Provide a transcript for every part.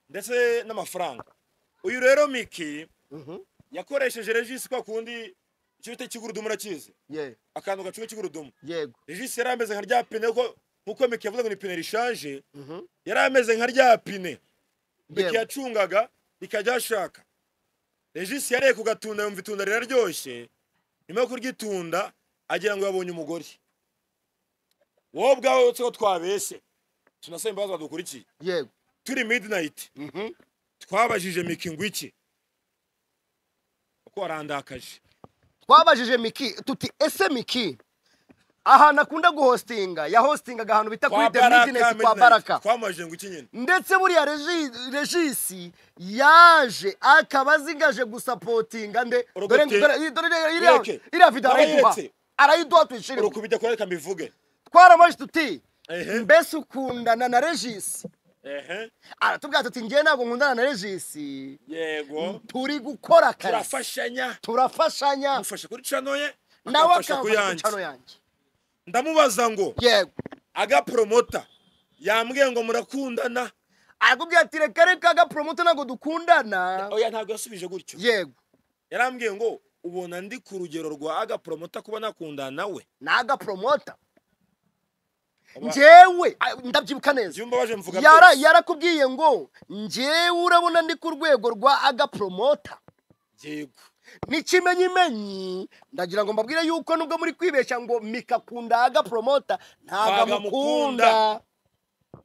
ndetse n'amafaranga uyu rero miki yakoresheje regisi kwa kundi icyo bita ikigurudumu urakizi ye akantu gacunga ikigurudumu yego regisi yari ameze nka rya pine kuko nk'uko miki yavuze ngo ni pine rishaje Mhm. yari ameze nka rya pine miki Yewe. yacungaga ikajya ashaka regisi yareye ku gatunda yumva itunda riraryoshye nyuma yo kuryitunda agira ngo yabonye umugore wowe ubwawe utse ko twabeshye tunasaba imbabazi badukurikiye yego turi midinayiti Mhm. twabajije miki ngo iki kuko warandakaje twabajije miki tuti ese miki ahantu akunda guhostinga yahostingaga ahantu bita kuri the midinesi kwa baraka twamajije ngo iki nyine ndetse buriya Regi- regisi yaje akaba azingaje gusapotinga nde dore Uruguti. dore- dore- dore- iriya- Yeke. iriya video arayiduha Barayiretse. arayiduha tuyishiremo urukubijya kureka mbivuge twaramajije tuti Ehe. mbese ukundana na regisi ehe aratubwira tuti ngewe ntabwo nkundana na regisi yego turi gukora akazi turafashanya turafashanya amufasha kuri cano ye nawe akamfasha ku akamfasha ku yanjye cano yanjye ndamubaza ngo yego agapromota yambwiye ngo murakundana arakubwira ati reka reka agaporomoto ntabwo dukundana oya ntabwo yasubije gutyo yego yarambwiye ngo ubona ndi ku rugero rwa agapromota kuba nakundana nawe ni agaporomota Aba- njyewe a- ndabyibuka neza jya umbabaje mvuga Yara- byose. yarakubwiye ngo njyewe urabona ndi ku rwego rwa agaporomota yego n'ikimenyimenyi ndagira ngo mbabwire yuko nubwo muri kwibeshya ngo mikakunda agaporomota ntabwo Ntabwo amukunda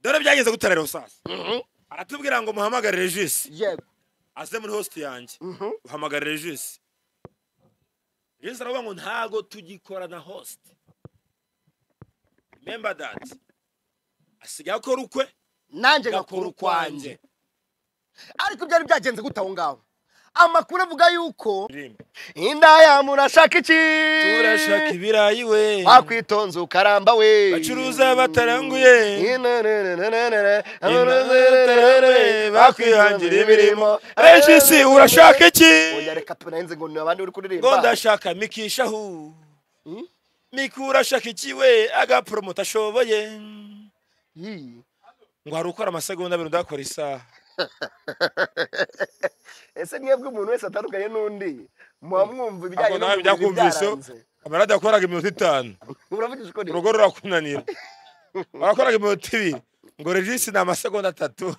dore byagenze gutera rero sasa Mhm. aratubwira ngo muhamagare regisi yego aze muri host yanjye Mhm. uhamagara regisi regisi aravuga ngo ntago tugikorana host remember that asigaye akora ukwe nanjye agakora ngakora ukwanjye ukwanjye ariko byari byagenze gute aho ngaho amakuru avuga yuko Rimwe. indaya murashaka iki turashaka ibirayi we wakwitonze ukaramba we Bacuruza bataranguye. Inananananana. Inananananana. bakwihangira imirimo regisi urashaka iki Oya, reka tunayenze ngo ni abandi uri kuririmba ngo ndashaka mikishahu Hmm? miki urashaka iki we agaporomota ashoboye Yii. ngo hari ukora amasegonda abiri udakora isaha ese mwebwe umuntu wese atandukanye n'undi muba mwumva ibijyanye Ntabwo nawe byakumviseho amaradiyo yakoraga iminota itanu uravugisha ukuri urugo rurakunanira warakoraga iminota ibiri ngo regisi ni amasegonda atatu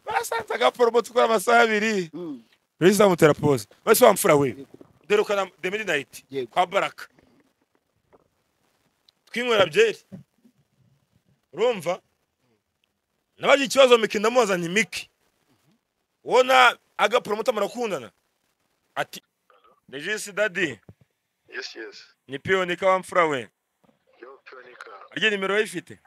barasanze agaporomota ukora amasaha abiri Mm. regisi amutera pose wese wamfura we derukana the midnight Yego. kwa baraka twinywera byeri urumva nabagira ikibazo miki ndamuzanye miki wona agaporomota murakundana ati regisi dadi Yes, yes. ni piyonika wamfura we Yo, Pionica, arya nimero yayifite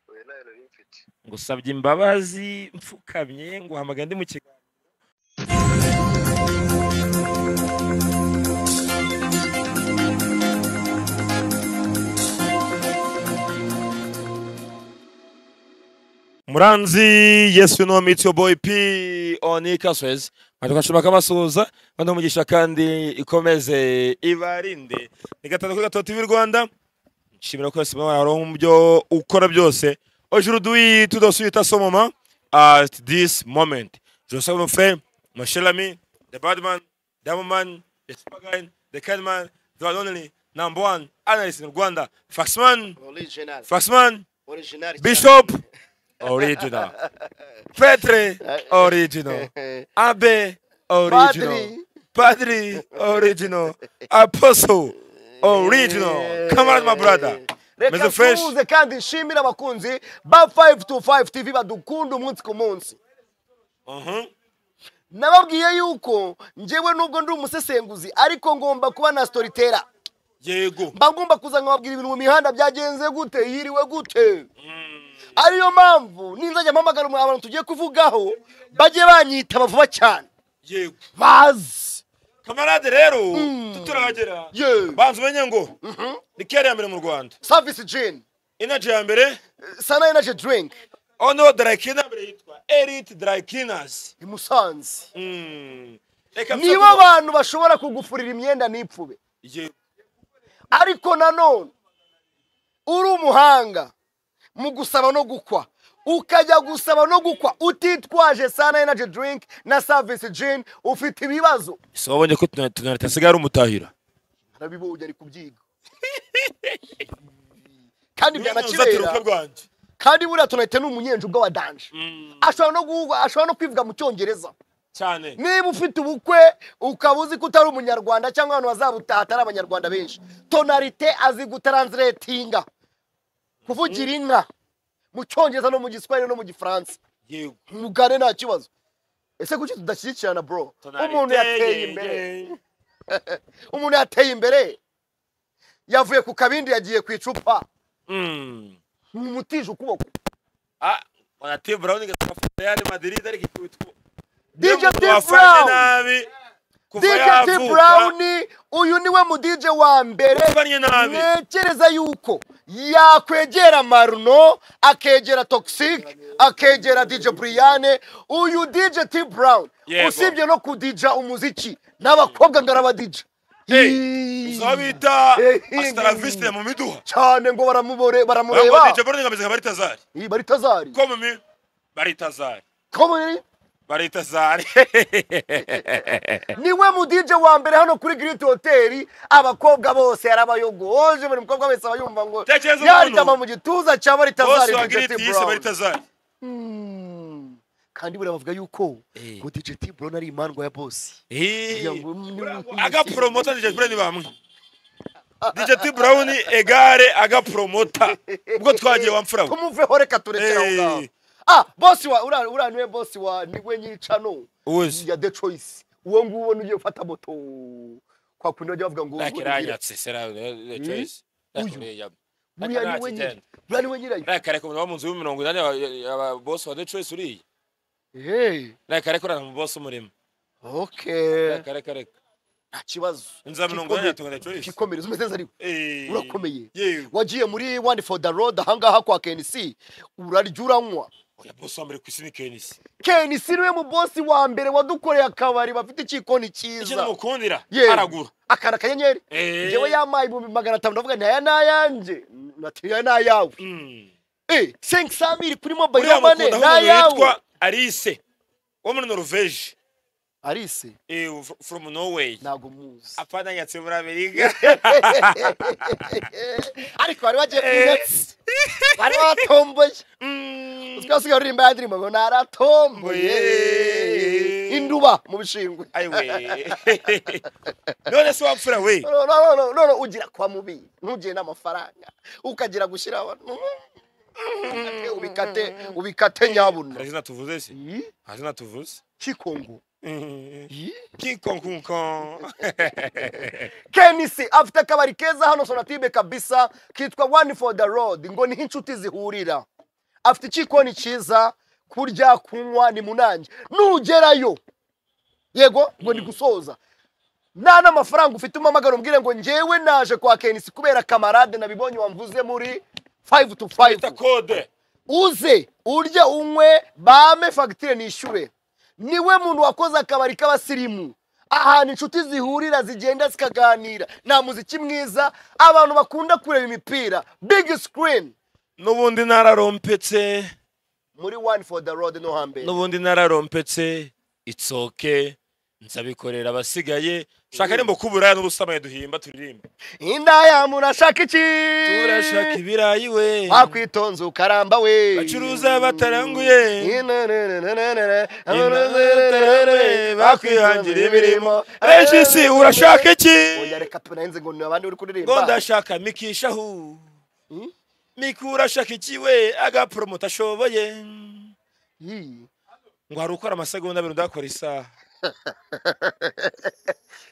wewe naye nari mfite. ngusabye imbabazi mfukamye ngo uhamagare ndi mu kiganiro muranzi yesu no mitsi yo boyi pi oni kaswezi batukashima kamasuhuza banamugisha kandi ikomeze ibarinde ni gatanu kuri gatatu tv rwanda nshimira ko simba wararonka mubyo ukora byose aujourd'hui tout de suite à ce moment à this moment je salue mon frère mon cher ami the badman the woman the superguy the kindman the one only number one analyst in Rwanda faxman Original. faxman Original. bishop original petre original abe original padri original apostle original come on my brother reka Meze fresh. tuze kandi nshimire abakunzi ba 525 tv badukunda umunsi ku munsi Mhm. nababwiye yuko njyewe nubwo ndi umusesenguzi ariko ngomba kuba na storitera yego mba ngomba kuza nkababwira ibintu mu mihanda byagenze gute yiriwe gute ariyo mpamvu ninzajya mpamagara umu- abantu tugiye kuvugaho bajye banyitaba vuba cyane yego bazi kamarade rero tuturahagera Ye. banza umenye ngo ni kera ya mbere mu rwanda savisi jini inaji ya mbere sana enaje dirinki ono darayikina mbere yitwa erite darayikinazi i musanze reka nibo mfate- abantu bashobora kugufurira imyenda n'ipfube Yego. ariko nanone uri umuhanga mu gusaba no gukwa ukajya gusaba no gukwa utitwaje sana energy drink na service gin ufite ibibazo si wabonye ko tunareta asigaye ari umutahira arabibonye ari kubyiga kandi Uzatira byanakibera ubukwe bwanjye kandi buriya tunahita ni umunyenjunga wa danje ashobora no guhugwa ashobora no kwivuga mu cyongereza cyane niba ufite ubukwe ukaba uzi ko utari umunyarwanda cyangwa abantu bazabutaha atari abanyarwanda benshi tonarite azi gutaranziretinga kuvugira inka mu cyongereza no mu giswahili no mu gifaransa yego mugane nta kibazo ese kuki tudashyigikirana bro umuntu yateye imbere umuntu yateye imbere yavuye ku kabindi yagiye ku icupa umutije ukuboko wanatee burawuni gafata yari madirida ariko ikubitwa DJ Umuntu T wafanye Brown. nabi kuva DJ T yavuka Brown uyu niwe mu DJ wa mbere wafanye nabi ntekereza yuko yakwegera Maruno akegera Toxic akegera DJ Brian uyu DJ T Brown Yego. usibye no kudija umuziki n'abakobwa ngaraba DJ Hey, zo bita Eh, asitaraviste mu miduha cyane ngo baramubore Bavuga DJ baramureba Brown ngameze bari tazari Iyi bari tazari ko mu mi bari tazari Komuni bari tazari niwe mu DJ wa mbere hano kuri Great Hotel abakobwa bose yarabayogoje buri mukobwa wese aba yumva ngo Tekereza umuntu. yaryama mu gituza cya bari bose tazari wa DJ giriti T yise bari Brown tazari Mm. kandi buriya bavuga yuko Eh. ngo DJ T Brown ari imandwa ya boss Kugira ngo ni- agapromota DJ Brown ni bamwe DJ T Brown egare agapromota ubwo twagiye wamfura we. tumuveho reka turekera aho Eh. ngaho ah boss wa uriya uriya niwe boss wa niwe nyiricano uzi ya The Choice uwo nguwo niyo ugiye gufata moto kwa kundi bajya bavuga ngo rakiranyatse sera the choice Rakirenya. buriya niwe nyiri Rakiranya. buriya niwe nyirayo Rakare ko mu nzu y'imirongo inani ababosi wa the choice uriye hey rakare ko mu bosi umurimo okay rakare kare nta kibazo inzu ya mirongo inani yatunga the choice kikomereza umeze neza ariko Eh. urakomeye yewe wagiye muri one for the road ahangaha kwa KNC urarya uranywa oya bosi wa mbere ku isi ni kenisi KNC niwe mu bosi wa mbere wadukoreye akabari bafite ikikoni icyo cyiza namukundira Yewe. aragura akana kanyenyeri Eh. jewe yampaye ibihumbi magana atanu ndavuga nti aya ni ayanjye nati aya ni ayawe Mm. eh 500 kuri mobile uriya money mukunda ni hano ayawe yitwa alice wo muri noruveje Alice Eh, fr- from norway ntago muzi apana yatse muri amerika ariko bari bagiye Eh. kuyigatsi bari batomboye Mm. twese uririmba ya ndirimbo ngo naratomboye Mboye. induba mu bishingwe ayiwe none se wapfura we No, no, no, no, no, no, ugira kwa mubi ntugire n'amafaranga ukagira gushyira abantu Ubikate, ubikate ubikate nyabuna hari izina tuvuze se hari izina tuvuze kikongo kikonkunko kenisi afite akabari keza hano sonatibe kabisa kitwa one for the road ngo niho inshuti zihurira afite ikikoni cyiza kurya kunywa ni munange nugerayo yego ngo ni gusoza nta n'amafaranga ufite umamagara umbwire ngo njyewe naje kwa kenisi kubera kamarade nabibonye wamvuze muri 5 to 5 bita kode uze urye unywe bame fagitire nishyure niwe muntu wakoze akabari k'abasirimu ahantu inshuti zihurira zigenda zikaganira nta muziki mwiza abantu bakunda kureba imipira big screen n'ubundi nararompetse muri one for the road no hambere n'ubundi nararompetse itsoke nzabikorera abasigaye shaka nimba kubura n'ubusamaye duhimba turirimba indaya murashaka iki turashaka ibirayi we wakwitonze ukaramba we bacuruza bataranguye Inenenenenenene, Inenenenenene, bakwihangira imirimo benshi si urashaka iki Oya, reka tunayenze ngo ni abandi uri ngo kuririmba ndashaka mikishahu Hmm? miku urashaka iki we agapromota ashoboye Yii. ngo hari ukora amasegonda abiri udakora isaha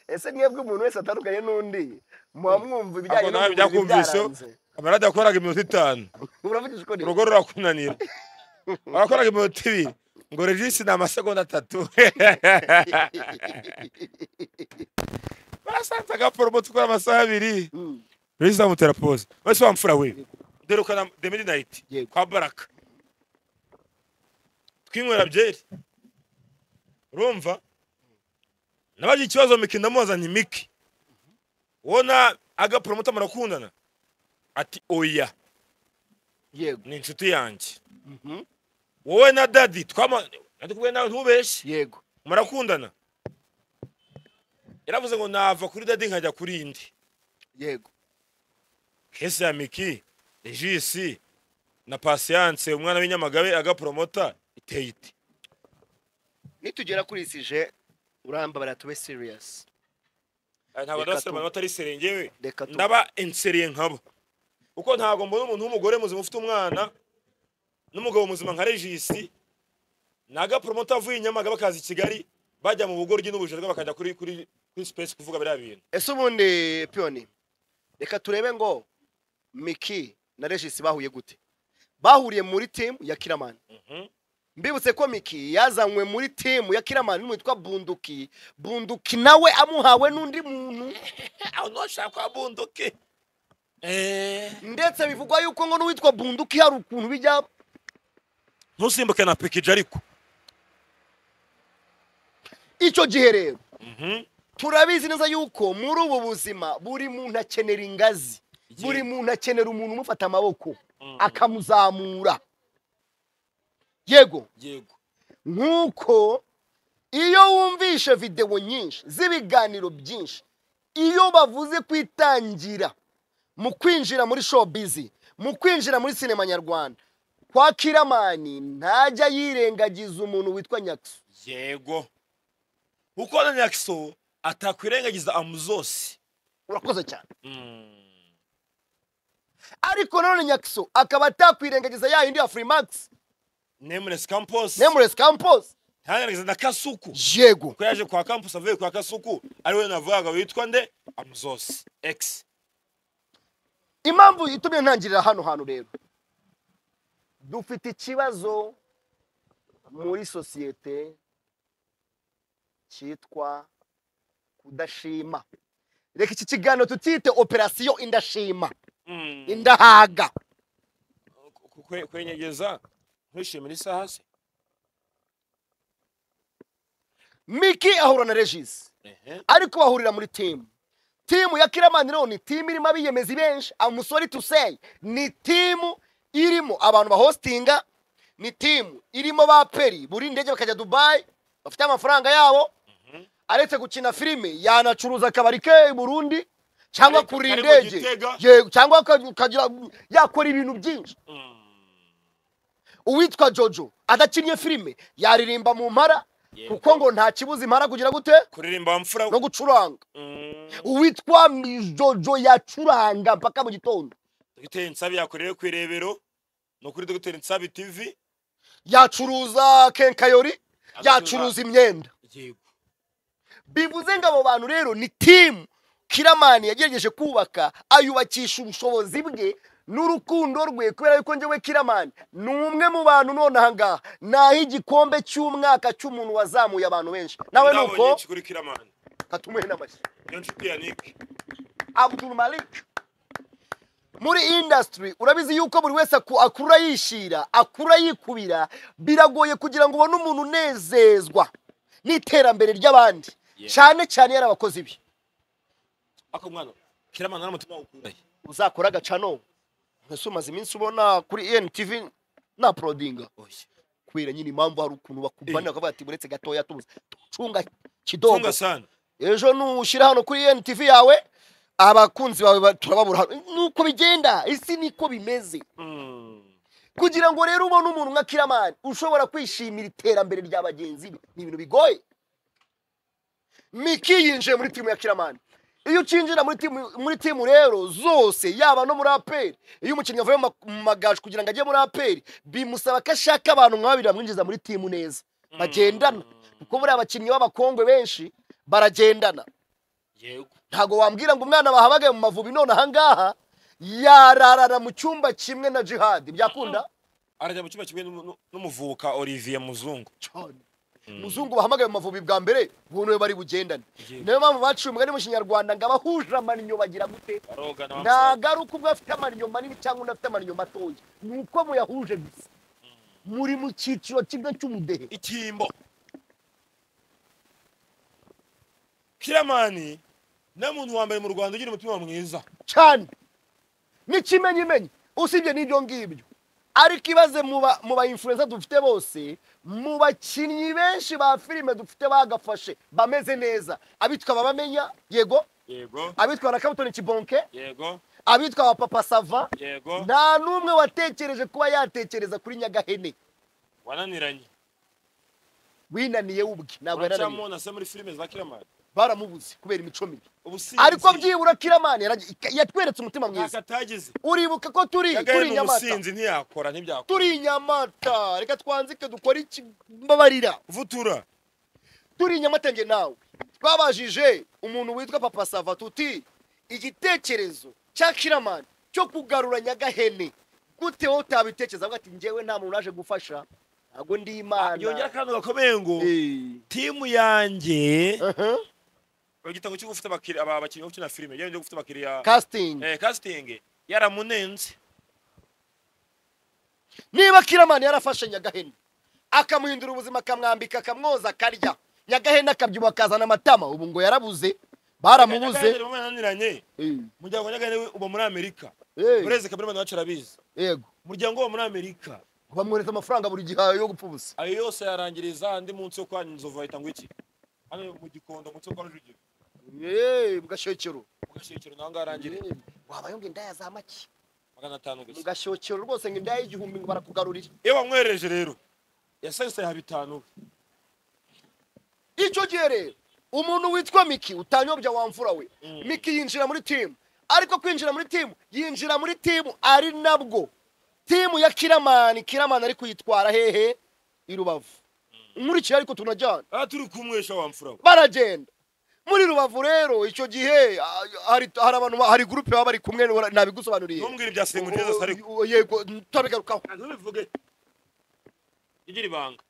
ese mwebwe umuntu wese atandukanye n'undi muba mwumva ibijyanye Ntabwo nawe byakumviseho amaradiyo yakoraga iminota itanu muravugisha uko ni urugo rurakunanira warakoraga iminota ibiri ngo regisi ni amasegonda atatu barasanze agaporomota ukora amasaha abiri Mm. regisi amutera pose wese wamfura we deruka na the midnight Yego. kwa baraka twinywera byeri urumva nabagira ikibazo miki ndamuzanye miki ubona agaporomota murakundana ati oya yego ni inshuti yanjye Mhm. wowe na dadi twama ndikubuye nawe ntubeshye yego murakundana yaravuze ngo nava kuri dadi nkajya kuri indi yego kesi ya miki regisi na pasiyanse umwana w'inyamagabe agapromota iteye iti nitugera kuri isi je urambabara tube serious Aya, ntabwo Reka ndabasore tu- baba batari serengewe reka tu ndaba ensereye nkabo kuko ntabwo mbona umuntu w'umugore muzima ufite umwana n'umugabo muzima nka regisi ni agapromota avuye inyamagabe akaza i kigali bajya mu bugoryi n'ubujorwa bakajya kuri kuri kuri sipesi kuvuga biriya bintu ese ubundi piyoni reka turebe ngo miki na regisi bahuye gute bahuriye muri timu ya kiramani Mhm. mbibutse ko miki yazanywe muri timu ya kiramani n'uwitwa bunduki bunduki nawe amuhawe n'undi muntu aho ntushaka kwa bunduki ndetse bivugwa yuko ngo n'uwitwa bunduki hari ukuntu bijya ntusimbuke na pikiji ariko icyo gihe rero Mhm. turabizi neza yuko muri ubu buzima buri muntu akenera ingazi Igihe- buri muntu akenera umuntu umufata amaboko Mm. akamuzamura yego yego nk'uko iyo wumvishe videwo nyinshi z'ibiganiro byinshi iyo bavuze kwitangira mu kwinjira muri showbiz mu kwinjira muri sinema nyarwanda kwa kiramani ntajya yirengagiza umuntu witwa nyaksu yego kuko na nyakiso atakwirengagiza amuzose urakoze cyane Mm. ariko nanone nyakso akaba atakwirengagiza ya yindi ya furimax nameless campus nemuresi campus ntarengagiza na kasuku yego ko yaje kwa campus avuye kwa kasuku ari we navugaga witwa nde amuzose x impamvu itumye ntangirira hano hantu rero dufite ikibazo muri sosiyete cyitwa kudashima reka iki kiganiro tutite operasiyo indashima Mm. indahaga Ku- kwe- kwenyegeza ntushimira isaha se miki ahura na regisi Ehe. ariko bahurira muri timu timu ya kiramani rero ni timu irimo abiyemezi benshi amusori tuseyi ni timu irimo abantu bahositinga ni timu irimo ba peri buri ndege bakajya dubayi bafite amafaranga yabo aretse gukina filime yanacuruza akabari ke i burundi cyangwa Ariko- kuri ariko indege Gitega- yego cyangwa aka- akagira yakora ibintu byinshi Mm. uwitwa jojo adakinnye filime yaririmba mu mpara Yego. kuko ngo nta kibuza impara kugira gute kuririmba mfura no gucuranga Mm. uwitwa mijojo yacuranga mpaka mu gitondo dogiteri nsabi yakoreye ku irebero ni ukuri dogiteri nsabi tv yacuruza kenkayori Agacuruza- yacuruza imyenda yego bivuze ngo abo bantu rero ni timu kiramani yagerageje kubaka ayubakisha ubushobozi bwe n'urukundo rwe kubera yuko njyewe kiramani ni umwe mu bantu none ahangaha naho igikombe cy'umwaka cy'umuntu wazamuye abantu benshi nawe ni uko ndabonye ikikurikira mani katumuhe n'amashyi iyo nshuti ya nick Abdul Malik muri industry urabizi yuko buri wese aku- akura yishira akura yikubira biragoye kugira ngo ubone umuntu unezezwa n'iterambere ry'abandi Yeah. cyane cyane yari abakozi be ako mwana kiramana n'umutima wukuraye uzakora agacano mbese umaze iminsi ubona kuri NTV na prodinga oya kubera nyine impamvu hari ukuntu Eh. bakuvanira bakavuga ati buretse gatoya tubuze cunga kidogo tunga sana ejo nushyira hano kuri NTV yawe abakunzi bawe ba- turababura hano nuko bigenda isi niko bimeze Mm. kugira ngo rero ubone umuntu nka kiramani ushobora kwishimira iterambere rya bagenzi be ni ibintu bigoye miki yinjiye muri timu ya kiramani iyo ukinjira muri timu muri timu rero zose yaba no muri aperi iyo umukinnyi avuye mu ma- mu magaju kugira ngo ajye muri aperi bimusaba ko ashaka abantu nka babiri bamwinjiza muri timu neza bagendana kuko buriya abakinnyi b'abakongwe benshi baragendana yego ntabwo wambwira ngo umwana bahabaga mu mavubi none ahangaha yararara mu cyumba kimwe na jihadi byakunda arajya mu cyumba kimwe n'umu- n'u- n'umuvuka olivier muzungu cyane muzungu bahamagaye mu mavubi bwa mbere buntu bari bugendane Yego. niyo mpamvu baciye umugani mu kinyarwanda ngo abahuje amannyo bagira gute barogana bamusanga. ntagaruka ubwo afite amannyo manini cyangwa undi afite amannyo matoya ni uko muyahuje gusa muri mu cyiciro kimwe cy'ubudehe icyimbo kiramani niwe muntu wa mbere mu rwanda ugira umutima mwiza cyane n'ikimenyimenyi usibye n'ibyo ngibyo ariko ibaze mu ba influencer dufite bose mu bakinnyi benshi ba filime dufite bagafashe bameze neza abitwa babamenya yego yego abitwa barakabutoni kibonke yego abitwa ba papa sava yego nta n'umwe watekereje kuba yatekereza kuri nyagahene wananiranye winaniye ubwe ntabwo yananiye uracamo na se muri filime za kiramani baramubuze kubera imico mibi ubusinzi ariko byibura kiramani yaragi- yatweretse umutima ntako mwiza atagize uribuka ko turi yagaye ni turi inyamata umusinzi ntiyakora ntibyakora turi inyamata reka twanzike dukore ikibabarira vutura turi inyamatenge nawe twabajije umuntu witwa papa sava tuti igitekerezo cya kiramani cyo kugarura nyagahene gute wowe utabitekereza avuga ati njyewe nta muntu naje gufasha ntabwo ndi yongera imana akantu gakomeye ngo Eh, timu yanjye aha. igitabo cyo gufite abakiriya aba- abakinnyi bo gukina filime yewe gufite abakiriya casting eh, casting yaramunenze niba kiramani yarafashe nyagahene akamuhindura ubuzima akamwambika akamwoza akarya nyagahene akabyibuha akazana amatama ubu ngo yarabuze baramubuze Yagaye mwananiranye Eh, umuryango nyagane uba muri amerika eh, ureze kabiri abantu bacu arabizi yego umuryango wo muri amerika bamwohereza amafaranga buri gihe yo gupfa ubusa ayo yose yarangiriza andi munsi wo kwanyu inzovu bahita ngo iki hano mu gikondo munsi wo kwa rujugiro Eh, mugashokero mu gashekero naho ngaho arangirira wabaye ngo indaya za make magana atanu gusa mugashokero rwose ngo indaya y'igihumbi ngo barakugarurire iyo wamwereje rero yasensaye ha bitanu icyo gihe rero umuntu witwa miki utanyobya wamvura we Mm. miki yinjira muri timu ariko kwinjira muri timu yinjira muri timu ari nabwo timu ya kiramani kiramani ari kuyitwara hehe i rubavu nkurikije ariko tunajyana aha turi kumwesha wamfura we baragenda muri rubavu rero icyo gihe ah, hari hari abantu ba- hari gurupe baba bari kumwe nabigusobanuriye ntumbwire ibya senguteza se ariko yego turabigarukaho ntubivuge igira ibanga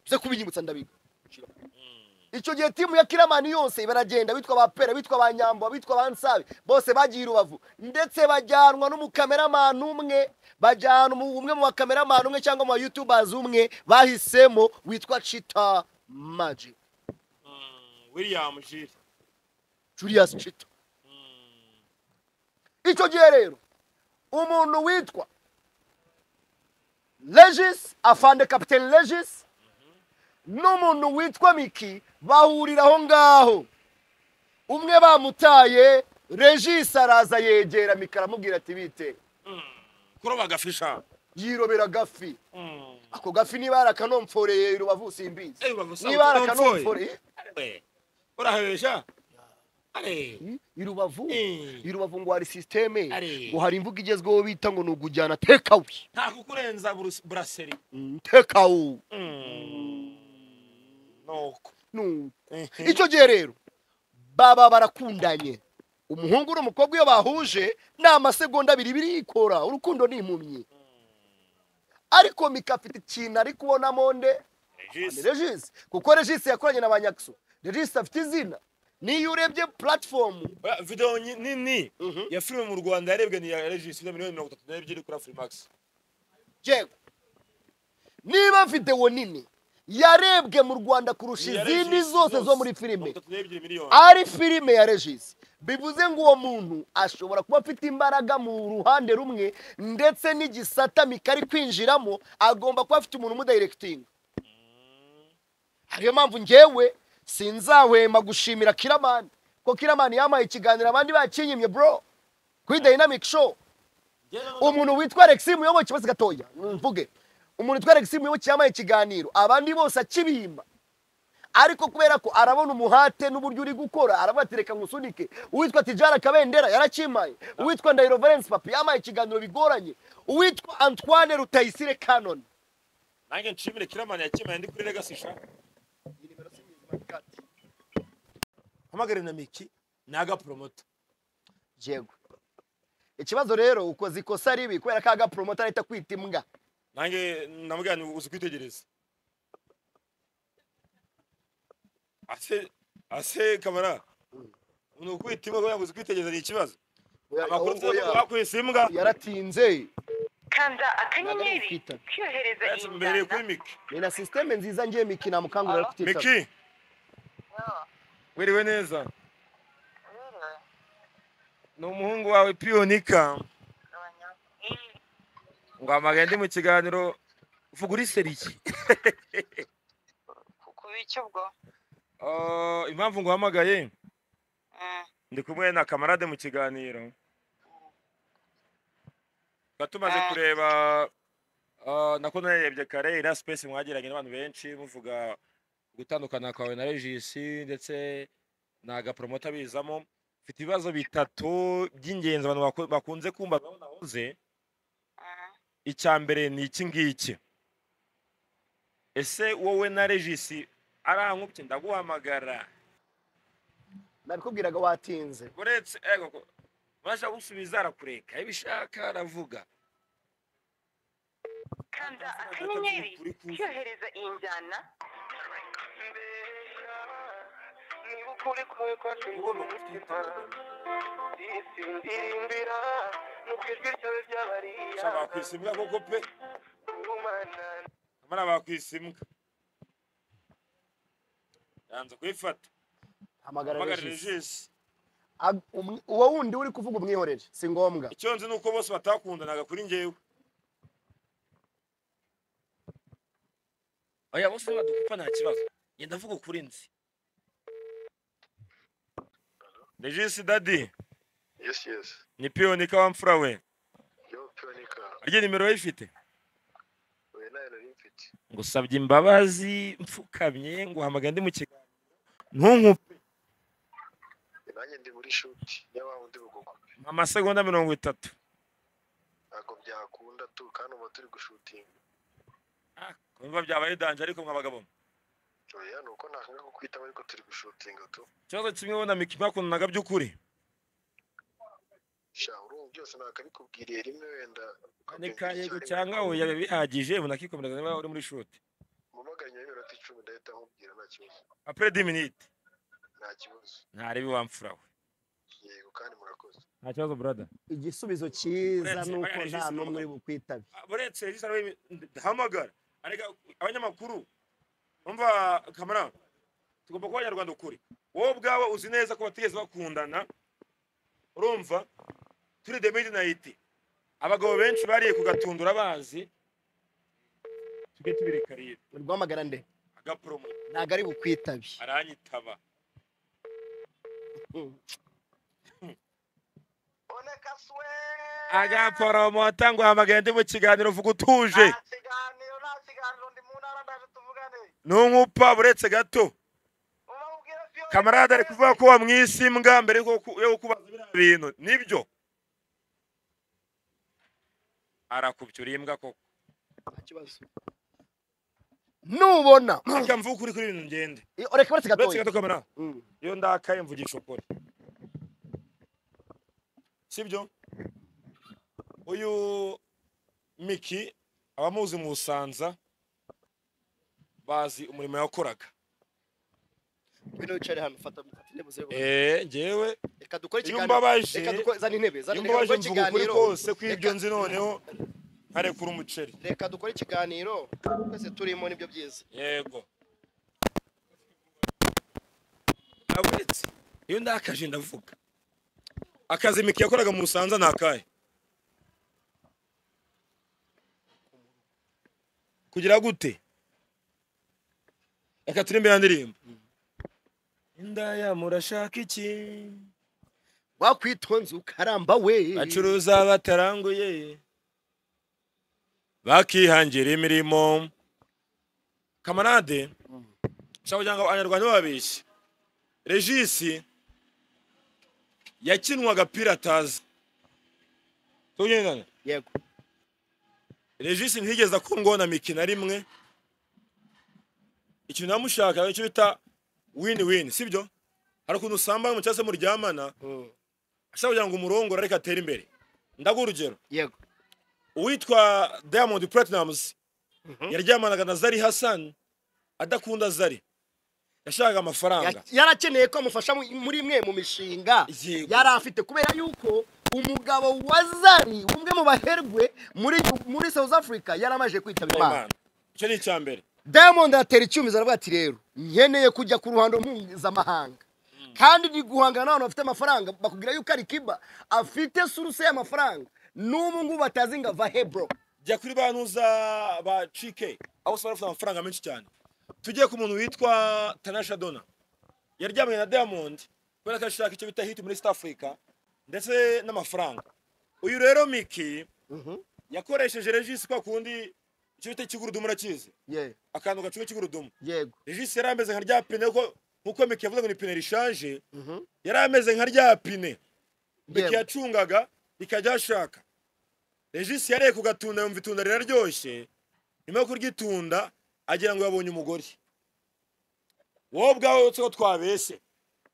byo kubinyibutsa ndabiga icyo gihe timu ya kiramani yose baragenda bitwa ba pera bitwa ba nyambo bitwa ba nsabe bose bagiye i rubavu ndetse bajyanwa n'umukameramani umwe bajyana umu- umwe mu bakameramani umwe cyangwa mu bayutubazi umwe bahisemo witwa cita magic Mm, william jire julius cita icyo gihe rero umuntu witwa regis afande kapitene regis n'umuntu witwa miki bahurira aho ngaho umwe bamutaye regis araza yegera miki aramubwira ati bite kuroba agafisha yirobera gafi ako gafi niba yarakanomforeye rubavu simbizi Eh, Rubavu niba sabo yarakanomforeye urahebesha are Hmm? i rubavu Eh. i rubavu ngo hari sisiteme Ari. ngo hari imvugo igezweho bita ngo ni ukujyana tekawe nta kukurenza burus- buraseri tekawe nuko nuko icyo gihe rero baba barakundanye umuhungu n'umukobwa iyo bahuje ni amasegonda abiri birikora urukundo ni impumyi ariko mika afite ikintu ari kubonamo nde ni regis kuko regis yakoranye na ba nyakso regis afite izina niyo urebye puratifomu Oya, video nyi- nini Mhm. ya filime mu rwanda yarebwe ni iya regis ya miliyoni mirongo itatu n'ebyiri kuri afurimax yego niba videwo nini yarebwe mu rwanda kurusha Ni iya izindi Regis zose zo zose. muri filime mirongo itatu n'ebyiri miliyoni ari filime ya regis bivuze ngo uwo muntu ashobora kuba afite imbaraga mu ruhande rumwe ndetse n'igisata mikari kwinjiramo agomba kuba afite umuntu umudayirekitinga ariyo mpamvu ngewe sinzahwema gushimira kiramani ko kiramani yampaye ikiganiro abandi bakinyimye bro kuri dayinamike show umuntu witwa alexi muyoboke bose gatoya mvuge umuntu witwa alexi muyoboke yampaye ikiganiro abandi bose akibimba ariko kubera ko arabona umuhate n'uburyo uri gukora aravuga ati reka nkusunike uwitwa tijara kabendera yarakimaye uwitwa ndahiro valence papi yampaye ikiganiro bigoranye uwitwa antoine rutayisire canon nanjye nshimire kiramani yakimaye ndi kuri legacy sha hamagare na miki ni agapromoto yego ikibazo rero ukoze ikosa ribi kubera ko aga promoter ahita kwita imbwa nanjye namubwira ni uzi kwitegereza ase ase kamara ni ukwita imbwa kubera ngo uzi kwitegereza ni ikibazo amakuru tuzi ko bakwise imbwa yaratinze kanda akanyenyeri Kwita. kyohereza Yes, mbereye kuri injyana miki ni na sisiteme nziza ngiye miki namukangurira kutitaba miki wiriwe neza ni umuhungu wawe piyonika nguhamagaye ndi mu kiganiro vuga uri seriki ku biki ubwo Ah, impamvu nguhamagaye Mm. ndi kumwe na kamarade mu kiganiro tuba tumaze Ah. kureba ah, na ko narebye kare iriya sipesi mwagiranye n'abantu benshi muvuga gutandukana kwawe na regisi ndetse na agaporomota bizamo mfite ibibazo bitatu by'ingenzi abantu baku- bakunze kumva aho nahoze Mhm. icya mbere ni iki ngiki ese wowe na regisi arankubye ndaguhamagara nabikubwiraga watinze uretse ego ko basha gusubiza arakureka ibishaka aravuga kanda akanyenyeri cyohereza iyi njyana niba ukuri kwawe kwacuye umutima isi ndirimbira mu ijwi ryawe gusa ry'abariya bakwisimbwa koko pe umana amara bakwisimbwa yanze kuyifata hamagara mpamagara regisi regisi Ab- umwe- uwo wundi uri kuvuga umwihorere si ngombwa icyo nzi ni uko bose batakundanaga kuri njyewe oya bose badupfa nta kibazo ngenda avuga ukuri nzi regisi dadi Yes, yes. ni piyoni kawamfura we Yo Pionica. arya nimero we ifite Wenaelo Infit. ngusabye imbabazi mfukamye nguhamagaye ndi mu kiganiro ntunkupe Nanjye ndi muri shoot y'aba undi bugogo. amasegonda mirongo itatu Ntabwo byakunda tu kandi uba turi gushutinga. kumva byabaye danje ariko mwa bagabo Oya ni uko nakanga kukwitaba ariko turi gushutinga tu. ikibazo kimwe wenda miki mwakundanaga by'ukuri Sha urumva byose nakabikubwiriye rimwe wenda. ni ka yego ukabyumva cyangwa icyarimwe. oya biba bihagije unakikomereza niba uri muri shuti Mumpamagare nyuma y'iminota icumi ndahita nkubwira nta kibazo. apure di minite Nta kibazo. ntarebe wamfura we Yego kandi murakoze. nta kibazo brada igisubizo cyiza Uretse ni uko bagaraje nta isi n'umwe uri n'umugabo. bukwitabe uretse regisi ariwe hamagara arega abanyamakuru umva kamara tugomba kuba abanyarwanda ukuri wowe ubwawe uzi neza ko batigeze bakundana urumva turi the midnight abagabo benshi bariye kugatundura bazi tujye tubireka rero uri guhamagara nde agaporomo ntabwo ari bukwitabe aranyitaba oneka suwe agaporomo tanguhamagaye ndi mu kiganiro vuga utuje nta kiganiro nta kiganiro ndi mu ntara ndaje tuvugane ntunkupa buretse gato ubabwire piyoni kamarade ari kuvuga ko wamwise imbwa mbere yo ku- yo kubaza biriya bintu nibyo arakubye uri imbwa koko nubona reka mvuge ukuri kuri ibintu ngende reka uretse uretse gatoya gato kamara Mm. iyo ndakaye mvugisha ukuri sibyo uyu miki abamuzi mu busanza bazi umurimo yakoraga ngwino wicare hano fata fata intebe uzebe eee ngewe reka dukore iyo ikiganiro umbabaje- reka dukore zana intebe zana iyo intebe mbabaje dukore mvuga ukuri ikiganiro kose kw'ibyo Reka- nzi noneho nkarekura umuceri reka dukore ikiganiro twese turimo nibyo byiza yego aburetse iyo ndakaje ndavuga akazi miki yakoraga mu busanza ni akahe kugira gute reka turi imbere ya ndirimbo indaya murashaka iki wakwitonze ukaramba we bacuruza bataranguye bakihangira imirimo kamarade nshaka kugira ngo abanyarwanda bababeshye regisi yakinwaga piratazi tugendana yego regisi ntiyigeze akundwaho na miki na rimwe ikintu namushaka icyo bita wini wini sibyo hari ukuntu usambana cyangwa se muryamana ashaka kugira ngo umurongore ariko atere imbere ndaguha urugero yego uwitwa diamond platinums yaryamanaga na zari hassan adakunda zari yashakaga amafaranga Ya- yarakeneye ko amufasha mu- muri imwe mu mishinga Yego. yari afite kubera yuko umugabo wa zari umwe mu baherwe muri muri south africa yari amaze kwitaba imana Imana. icyo ni icya mbere diamond atera icyumizo aravuga ati rero nkeneye kujya ku ruhando mpuzamahanga kandi ni guhangana n'abantu bafite amafaranga bakubwira yuko ari kiba afite suruse y'amafaranga n'ubu ngubu batazi ngo ava hebro jya kuri bantuza ba cike aho usanga bafite amafaranga menshi cyane tujye ku muntu witwa tanasha dona yaryamanye na diamond kubera ko ashaka icyo bita hit muri east africa ndetse n'amafaranga uyu rero miki yakoresheje regisi kwa kundi icyo bita ikigurudumu urakizi ye akantu gacunga ikigurudumu yego regisi yari ameze nka rya pine kuko nkuko miki yavuze ngo ni pine rishaje Mhm. yari ameze nka rya pine miki Yego. yacungaga ikajya ashaka regisi yareye kugatunda yumva itunda riraryoshye nyuma yo kuryitunda agira ngo yabonye umugore wowe ubwawe utse ko twabeshye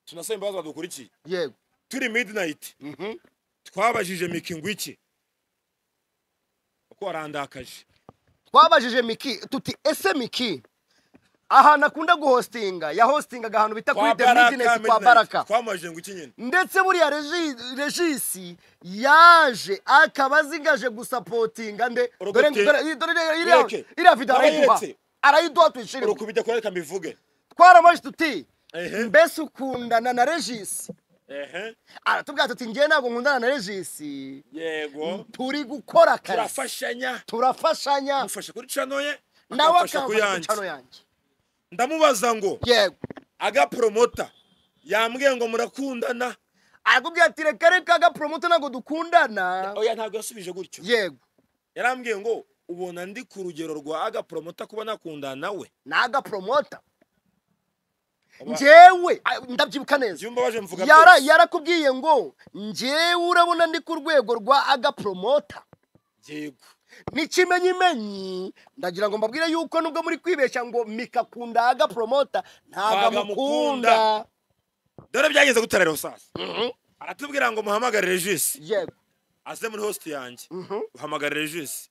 tunasaba imbabazi badukurikiye yego turi midinayiti Mhm. twabajije miki ngo iki kuko warandakaje twabajije miki tuti ese miki ahantu akunda guhostinga yahostingaga ahantu bita kuri the business kwa baraka twamajije ngo iki nyine ndetse buriya regi- regisi yaje akaba azingaje gusapotinga nde dore Uruguti- dore- dore- dore- iriya- Yeke. iriya video arayiduha Barayiretse. arayiduha tuyishirire urukubijya kure reka mbivuge twaramajije tuti Ehe. mbese ukundana na regisi ehe aratubwira tuti ngewe ntabwo nkundana na regisi yego turi gukora akazi turafashanya turafashanya amufasha kuri cano ye nawe akamfasha ku akamfasha ku yanjye cano yanjye ndamubaza ngo yego agapromota yambwiye ngo murakundana arakubwira ati reka reka agaporomoto ntabwo dukundana oya ntabwo yasubije gutyo yego yarambwiye ngo ubona ndi ku rugero rwa agapromota kuba nakundana nawe ni agaporomota Aba- njyewe a- ndabyibuka neza jya umbabaje mvuga Yara- byose. yarakubwiye ngo njyewe urabona ndi ku rwego rwa agaporomota yego n'ikimenyimenyi ndagira ngo mbabwire yuko nubwo muri kwibeshya ngo mikakunda agaporomota ntabwo Ntabwo amukunda dore byagenze gutera rero sasa aratubwira ngo muhamagare regisi yego aze muri host yanjye uhamagara regisi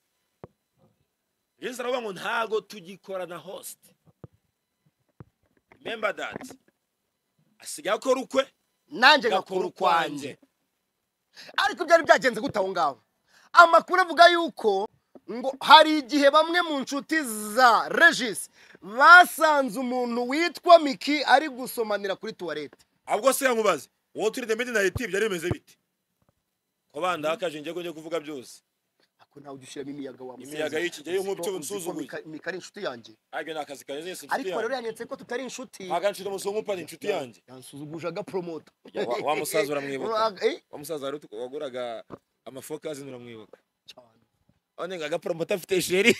regisi aravuga ngo ntago tugikorana host remember that asigaye akora ukwe nanjye agakora ngakora ukwanjye ukwanjye ariko byari byagenze gute aho ngaho amakuru avuga yuko ngo hari igihe bamwe mu nshuti za regis basanze umuntu witwa miki ari gusomanira kuri tuwarete ahubwo se nkubaze wowe turi the midnight byari bimeze bite ko bandakaje njye ko njye kuvuga byose ako ntawe ujya ushyiramo imiyaga wa Imiyaga y'iki gihe y'inkubi cyo unsuzuguye. mika ari inshuti yanjye ariko ni akazi kanjye si inshuti ariko rero yanjye yanyeretse ko tutari inshuti ntaganshira umusonga upana inshuti yanjye yansuzuguje agaporomota Wa- wa musaza uramwibuka. Eh, wa musaza wari utu- waguraga amafoka azindura mwibuka cyane. one ngo agaporomota afite sheri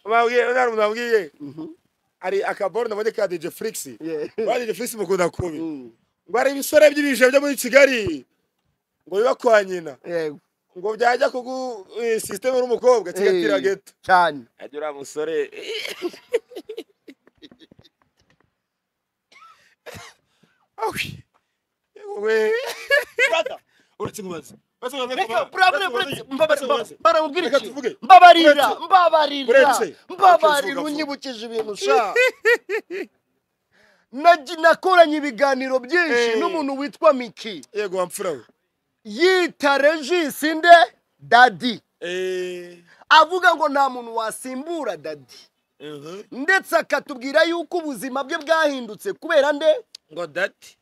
Mwabwiye- none hari umuntu wabwiye hari akaboro nabonye ka dj flix Yeah. ba dj flix mukunda kubi Mm, ngo hari ibisore by'ibije byo muri kigali ngo biba kwa nyina yego. ngo byajya kugu eh, sisiteme n'umukobwa kigatira Eh, geto cyane ajya uriya musore uretse nkubaze Reka, bravo, uretse, mbabarira, mba- baramubwira Reka iki? tuvuge. mbabarira Uretse. mbabarira Uretse. Okay, mbabarira vuga, unyibukije ibintu sha Nagi- nakoranye ibiganiro byinshi Eh. n'umuntu witwa miki yego wamfura we yita regisi nde dadi Eh, avuga ngo nta muntu wasimbura dadi mhm. ndetse akatubwira yuko ubuzima bwe bwahindutse kubera nde ngo dati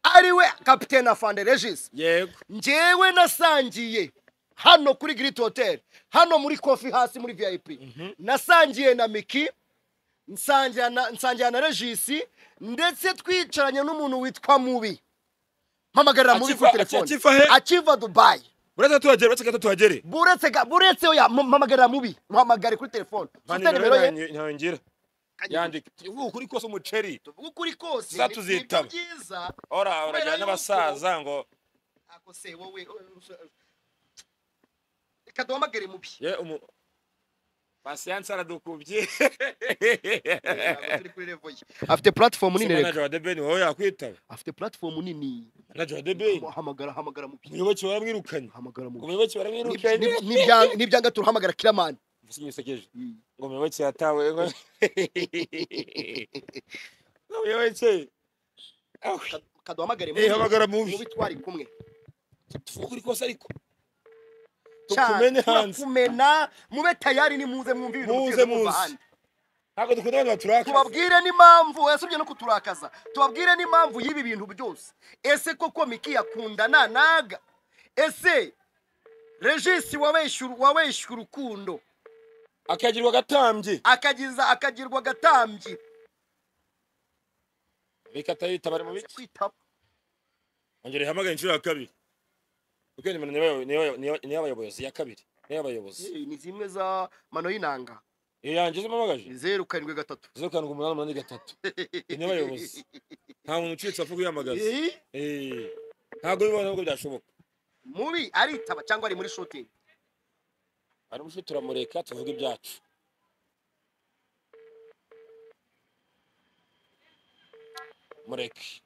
ariwe kapitene afande regisi yego njyewe nasangiye hano kuri giriti hoteli hano muri kofi hasi muri vip nasangiye na miki nsangira na- nsangira na regisi ndetse twicaranye n'umuntu witwa mubi mpamagarira mubi Akiva- kuri telefone akiva he? akiva dubayi uretse tuhagere uretse gato tuhagere buretse ga- buretse oya mu- mpamagarira mubi muhamagare kuri telefone ufite nimero ye ntiyongera yandike ubu kuri kose umuceri tuvuge ukuri kose ni- Zatuzitaba. nibyo byiza ora urajyana n'abasaza ngo ako se wowe reka duhamagare mubi ye umu pasiyanse aradukubye Ntabwo turi kuri level ye. afite platifomu nini reka manager wa debeni wowe yakwitaba afite platifomu nini manager wa debeni hamagara hamagara mu byi umuyoboke baramwirukanye hamagara mu ngo byi umuyoboke baramwirukanye n'ibyanga turahamagara kiramani mvuze igihe usekeje ngo umuyoboke yatawe ngo ngo umuyoboke awe kaduhamagare Eh, hamagara mubi. mubi twari kumwe tuvuge uri kose ariko Cyane, tukumene hanze turakumena mube tayari ni muze mwumve ibintu Muze, mutigeze mwumva muze. ahandi. ntabwo dukunda abantu baturakaza tubabwire n'impamvu yasubye no kuturakaza tubabwire n'impamvu y'ibi bintu byose ese koko miki yakundana naga ese regisi wabeshyura wabeshyura urukundo akagirwa agatambye akagiza akagirwa agatambyi reka atayita bari mu Yanze biki kwitaba ongera ihamagare inshuro ya kabiri kuko nimero ni y'abayo- ni y'abayo- ni y'aba- ni y'abayobozi ya kabiri ni y'abayobozi Eh, ni zimwe za mano y'inanga iyo yanjye zo mpamagaje ni zeru karindwi gatatu zeru karindwi umunani umunani gatatu ni abayobozi nta muntu ucitse apfa kuyamagaza Eh, Eh, ntabwo bibona nubwo byashoboka mubi aritaba cyangwa ari muri shooting haramushe turamureka tuvuge ibyacu mureke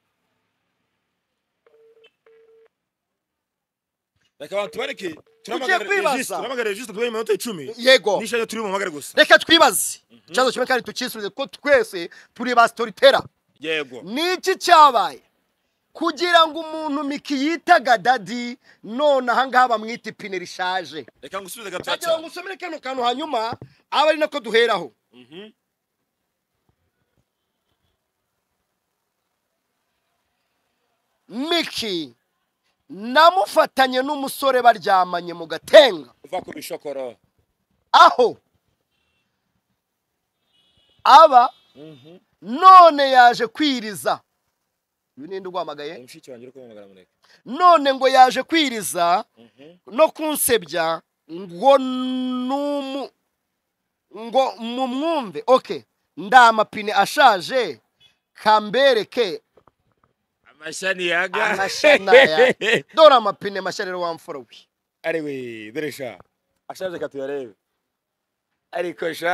reka abantu tubareke turamagara kwibaza. registro turamagara registro tubaye iminota icumi yego n'ishaje turi mu mpamagare gusa reka twibaze ikibazo kimwe kandi tukisubize kuko twese turi ba storyteller yego niki cyabaye kugira ngo umuntu miki yitaga dadi none ahangaha bamwita ipine rishaje reka ngusubize gatoya ndagira ngo cyane usomere kano kantu hanyuma aba ari nako duheraho Mhm. miki namufatanye n'umusore baryamanye mu gatenga uva ku bishokoro aho aba Mhm. none yaje kwiriza uyu ninde uguhamagaye mushiki wanjye uri kumamagara mureke none ngo yaje kwiriza Mhm. no kunsebya ngo numu ngo mumwumve okay ndamapine ashaje kambereke amashani yaga amashana ya dore amapine mashya rero wamfura we ariwe dore sha ashaje ka tuyarebe ariko sha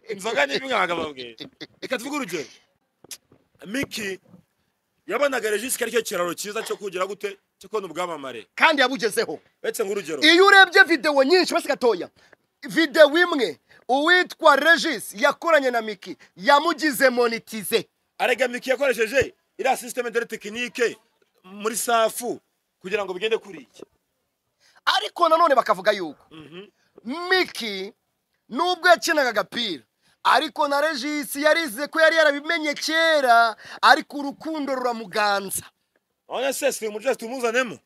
inzoga ni imwe abagabo babwe reka tuvuge urugero miki yabonaga regisi ari cyo kiraro cyiza cyo kugira gute cyo kubona ubwamamare kandi yabugezeho uretse nk'urugero iyo urebye videwo nyinshi basi gatoya videwo imwe uwitwa regis yakoranye na miki yamugize monitize arega miki yakoresheje iriya sisiteme dore tekinike muri safu kugira ngo bigende kuri iki ariko nanone bakavuga yuko Mhm. miki nubwo yakinaga agapira ariko na regis yarize ko yari yarabimenye kera ariko urukundo ruramuganza urabona se si umujesi tumuzanemo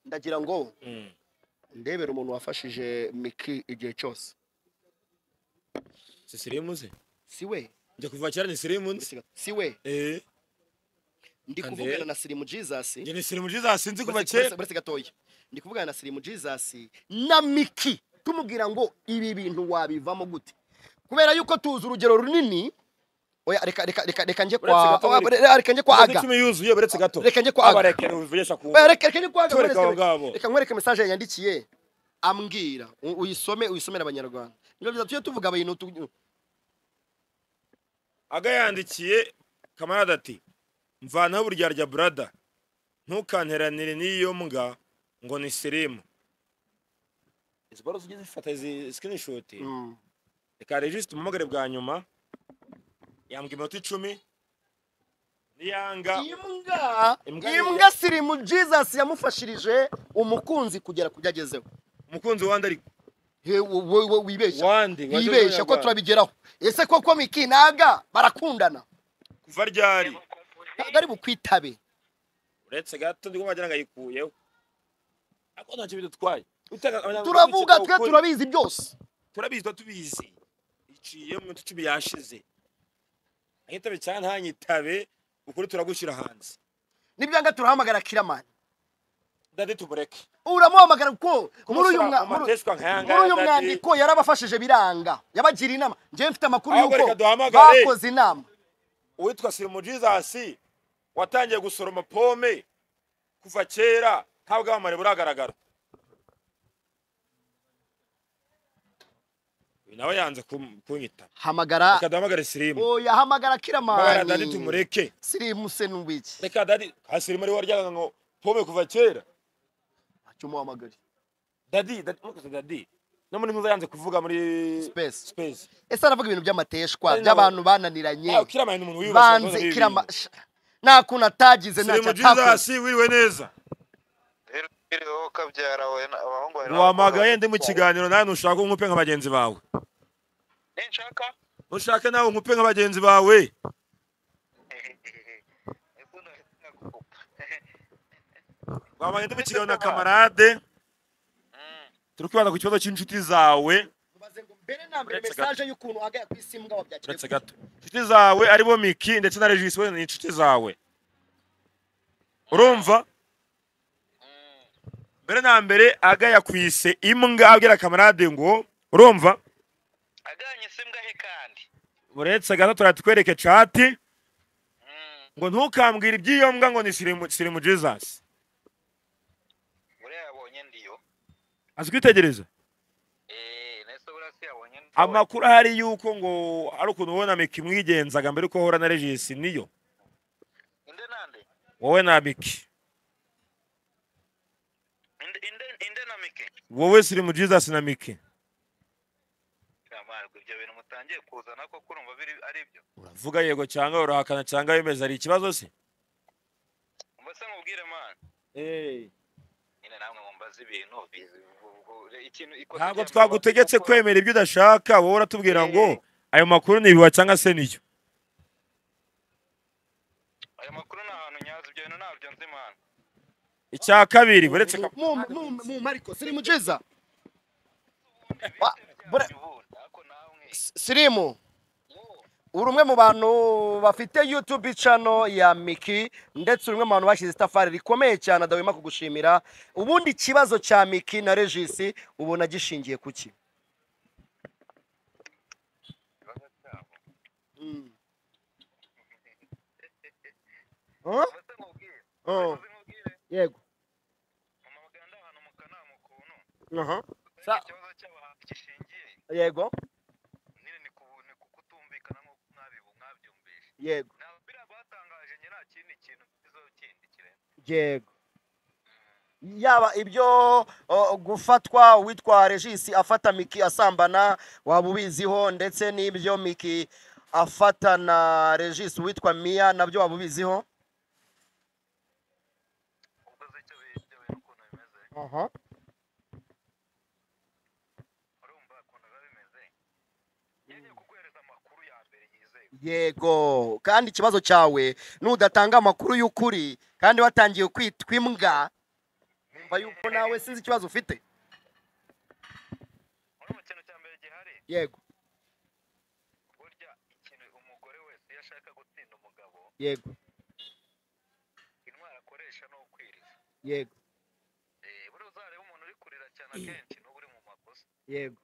ndagira ngo ndebere umuntu wafashije miki igihe cyose si sirimu ze si we njya kuva kera ni sirimu nzi si we eee ndi Kandi- kuvugana na sirimu jesus njye ni sirimu nziza sinzi kuva Uretse- kera uretse uretse gatoya ndi kuvugana na sirimu jesus na miki tumubwira ngo ibi bintu wabivamo gute kubera yuko tuzi urugero runini oya reka reka reka reka njye Uretse gatoya, kwa reka- reka njye kwa Inzoga aga icumi yuzuye beretse gato Reka njye kwa Aga. Abareke nuvugisha ku Oya, reka reka njye kwa aga Tureka nkwereke- abo ngabo. reka nkwereke message yandikiye ambwira u- uyisome uyisomere abanyarwanda nibyo byiza tujye tuvuga abantu tu- aga yandikiye kamarada ati mvanaho uburyarya burada ntukanteranire n'iyo mbwa ngo ni sirimu izi baro zijye zifata izi sikinishuti Mm. reka regisita umumagare bwa nyuma yambwa iminota icumi niyanga imbwa Imbwa- imbwa sirimu jesus yamufashirije umukunzi kugera kubyo agezeho umukunzi wandi ariko He, wo- wo- wo- wibeshya wandi wajya bibeshya ko w'umunyarwanda. turabigeraho ese koko miki naga barakundana kuva ryari ntabwo ari bukwitabe uretse gato nibwo wagira ngo ayikuyeho ariko ntacyo bidutwaye Utega- abanyarwanda turavuga bicika twe ukuri. turabizi byose turabizi tuba tubizi iciye mu minota icumi yashize ntitabe cyane ntanyitabe ukuri turagushyira hanze nibyo nga turahamagara kiramani dadi tumureke uramuhamagara kuko muri uyu mwa- muri- mwandiko nka muri uyu yangaya mwandiko yarabafashije biranga yabagira inama njyewe mfite amakuru Ahubwo y'uko reka duhamagare. bakoze inama uwitwa sirimu jizasi watangiye gusoroma pome kuva kera nta bwamamare buragaragara uyu nawe yanze kum- kunyita hamagara reka duhamagare sirimu oya hamagara hamagara dadi kiramani tumureke sirimu se n'ubiki reka dadi ha sirimu ari waryaga ngo pome kuva kera ntacyo umuhamagare dadi dadi mwakoze dadi no muri muza yanze kuvuga muri Space. space ese aravuga ibintu by'amateshwa Ari nabo- by'abantu bananiranye yeah. kira muntu umuntu wibasha banze kirama nta kuntu atagize ntacyo atakoze wiriwe neza rero wiriwe ukabyara we na- abahungu bawe wamagaye ndi mu kiganiro nawe ntushaka nk'upe nka bagenzi bawe ninshaka ntushake nawe nk'upe nka bagenzi bawe Mbona nakukupa. wamagaye ndi mu kiganiro na kamarade Mm. turi kwibanda ku kibazo cy'inshuti zawe mubaze ngo mbere na mbere Uretse mesaje y'ukuntu wagaya ku isi mbwa wabyakiriye uretse gato inshuti zawe aribo miki ndetse na regisi we ni inshuti zawe urumva Mm. mbere na mbere agaya ku ise imbwa abwira kamarade ngo urumva aganye se mbwa he kandi uretse gato turatwereke cati Mm. ngo ntukambwire iby'iyo mbwa ngo ni sirimu sirimu jizasi buriya yabonye ndiyo azi kwitegereza Eh, nahise buriya se yabonye ndiyo. amakuru ahari yuko ngo hari ukuntu wowe na miki mwigenzaga mbere yuko uhura na regisi niyo inde nande wowe na miki inde inde inde na mike wowe sirimu jizasi na miki Ntamarwa, ibyo bintu mutangiye kuzana ko kurumva biri ari byo uravuga yego cyangwa urahakana cyangwa wemeza ari ikibazo se mbese nkubwire man nyine namwe mumbaza ibintu bizi- bu- bu- ikintu ikosa ntabwo ryanyu twagutegetse mukora- kwemera ibyo udashaka wowe uratubwira ngo Eh. ayo makuru ni ibiba cyangwa se niyo ayo makuru ni ahantu nyazo ibyo bintu ntabyo nzi man icya kabiri uretse ka- mu mu mu mariko sirimu jiza Wa- buriya- ubundi ariko namwe sirimu yo uri umwe mu bantu bafite YouTube channel ya Miki ndetse uri umwe mu bantu bashyize itafari rikomeye cyane adahwema kugushimira ubundi ikibazo cya Miki na Regis ubona gishingiye ku ki ikibazo cyabo Huh? mbese nkubwire Oh, mbese nkubwire yego mama baganda ahantu mu kanama ukuntu Aha. Sa- ikibazo cyabo ahantu gishingiye yego nyine ni ku ni ku kutumvikana nk'uko mwabibu mwabyumvishe yego ntabwo biriya batangaje njye nta kindi kintu mbizo kindi kirenze yego yaba ibyo o, gufatwa uwitwa Regis afata Miki asambana waba ubiziho ndetse n'ibyo Miki afata na Regis uwitwa Mia nabyo waba ubiziho ubwo azi icyo bi- ibyo bintu ukuntu bimeze aha urumva ukuntu biba bimeze yemye kuguhereza amakuru ya mbere yizewe yego kandi ikibazo cyawe nudatanga amakuru y'ukuri kandi watangiye kwitwa imbwa mba yuko nawe sinzi ikibazo ufite muri mu kintu cya mbere gihari yego burya ikintu umugore wese iyo ashaka gutsinda umugabo yego intwaro akoresha ni ukwiriza yego Eh, buriya uzareba umuntu uri kurira cyane akenshi n'uba uri mu makosa yego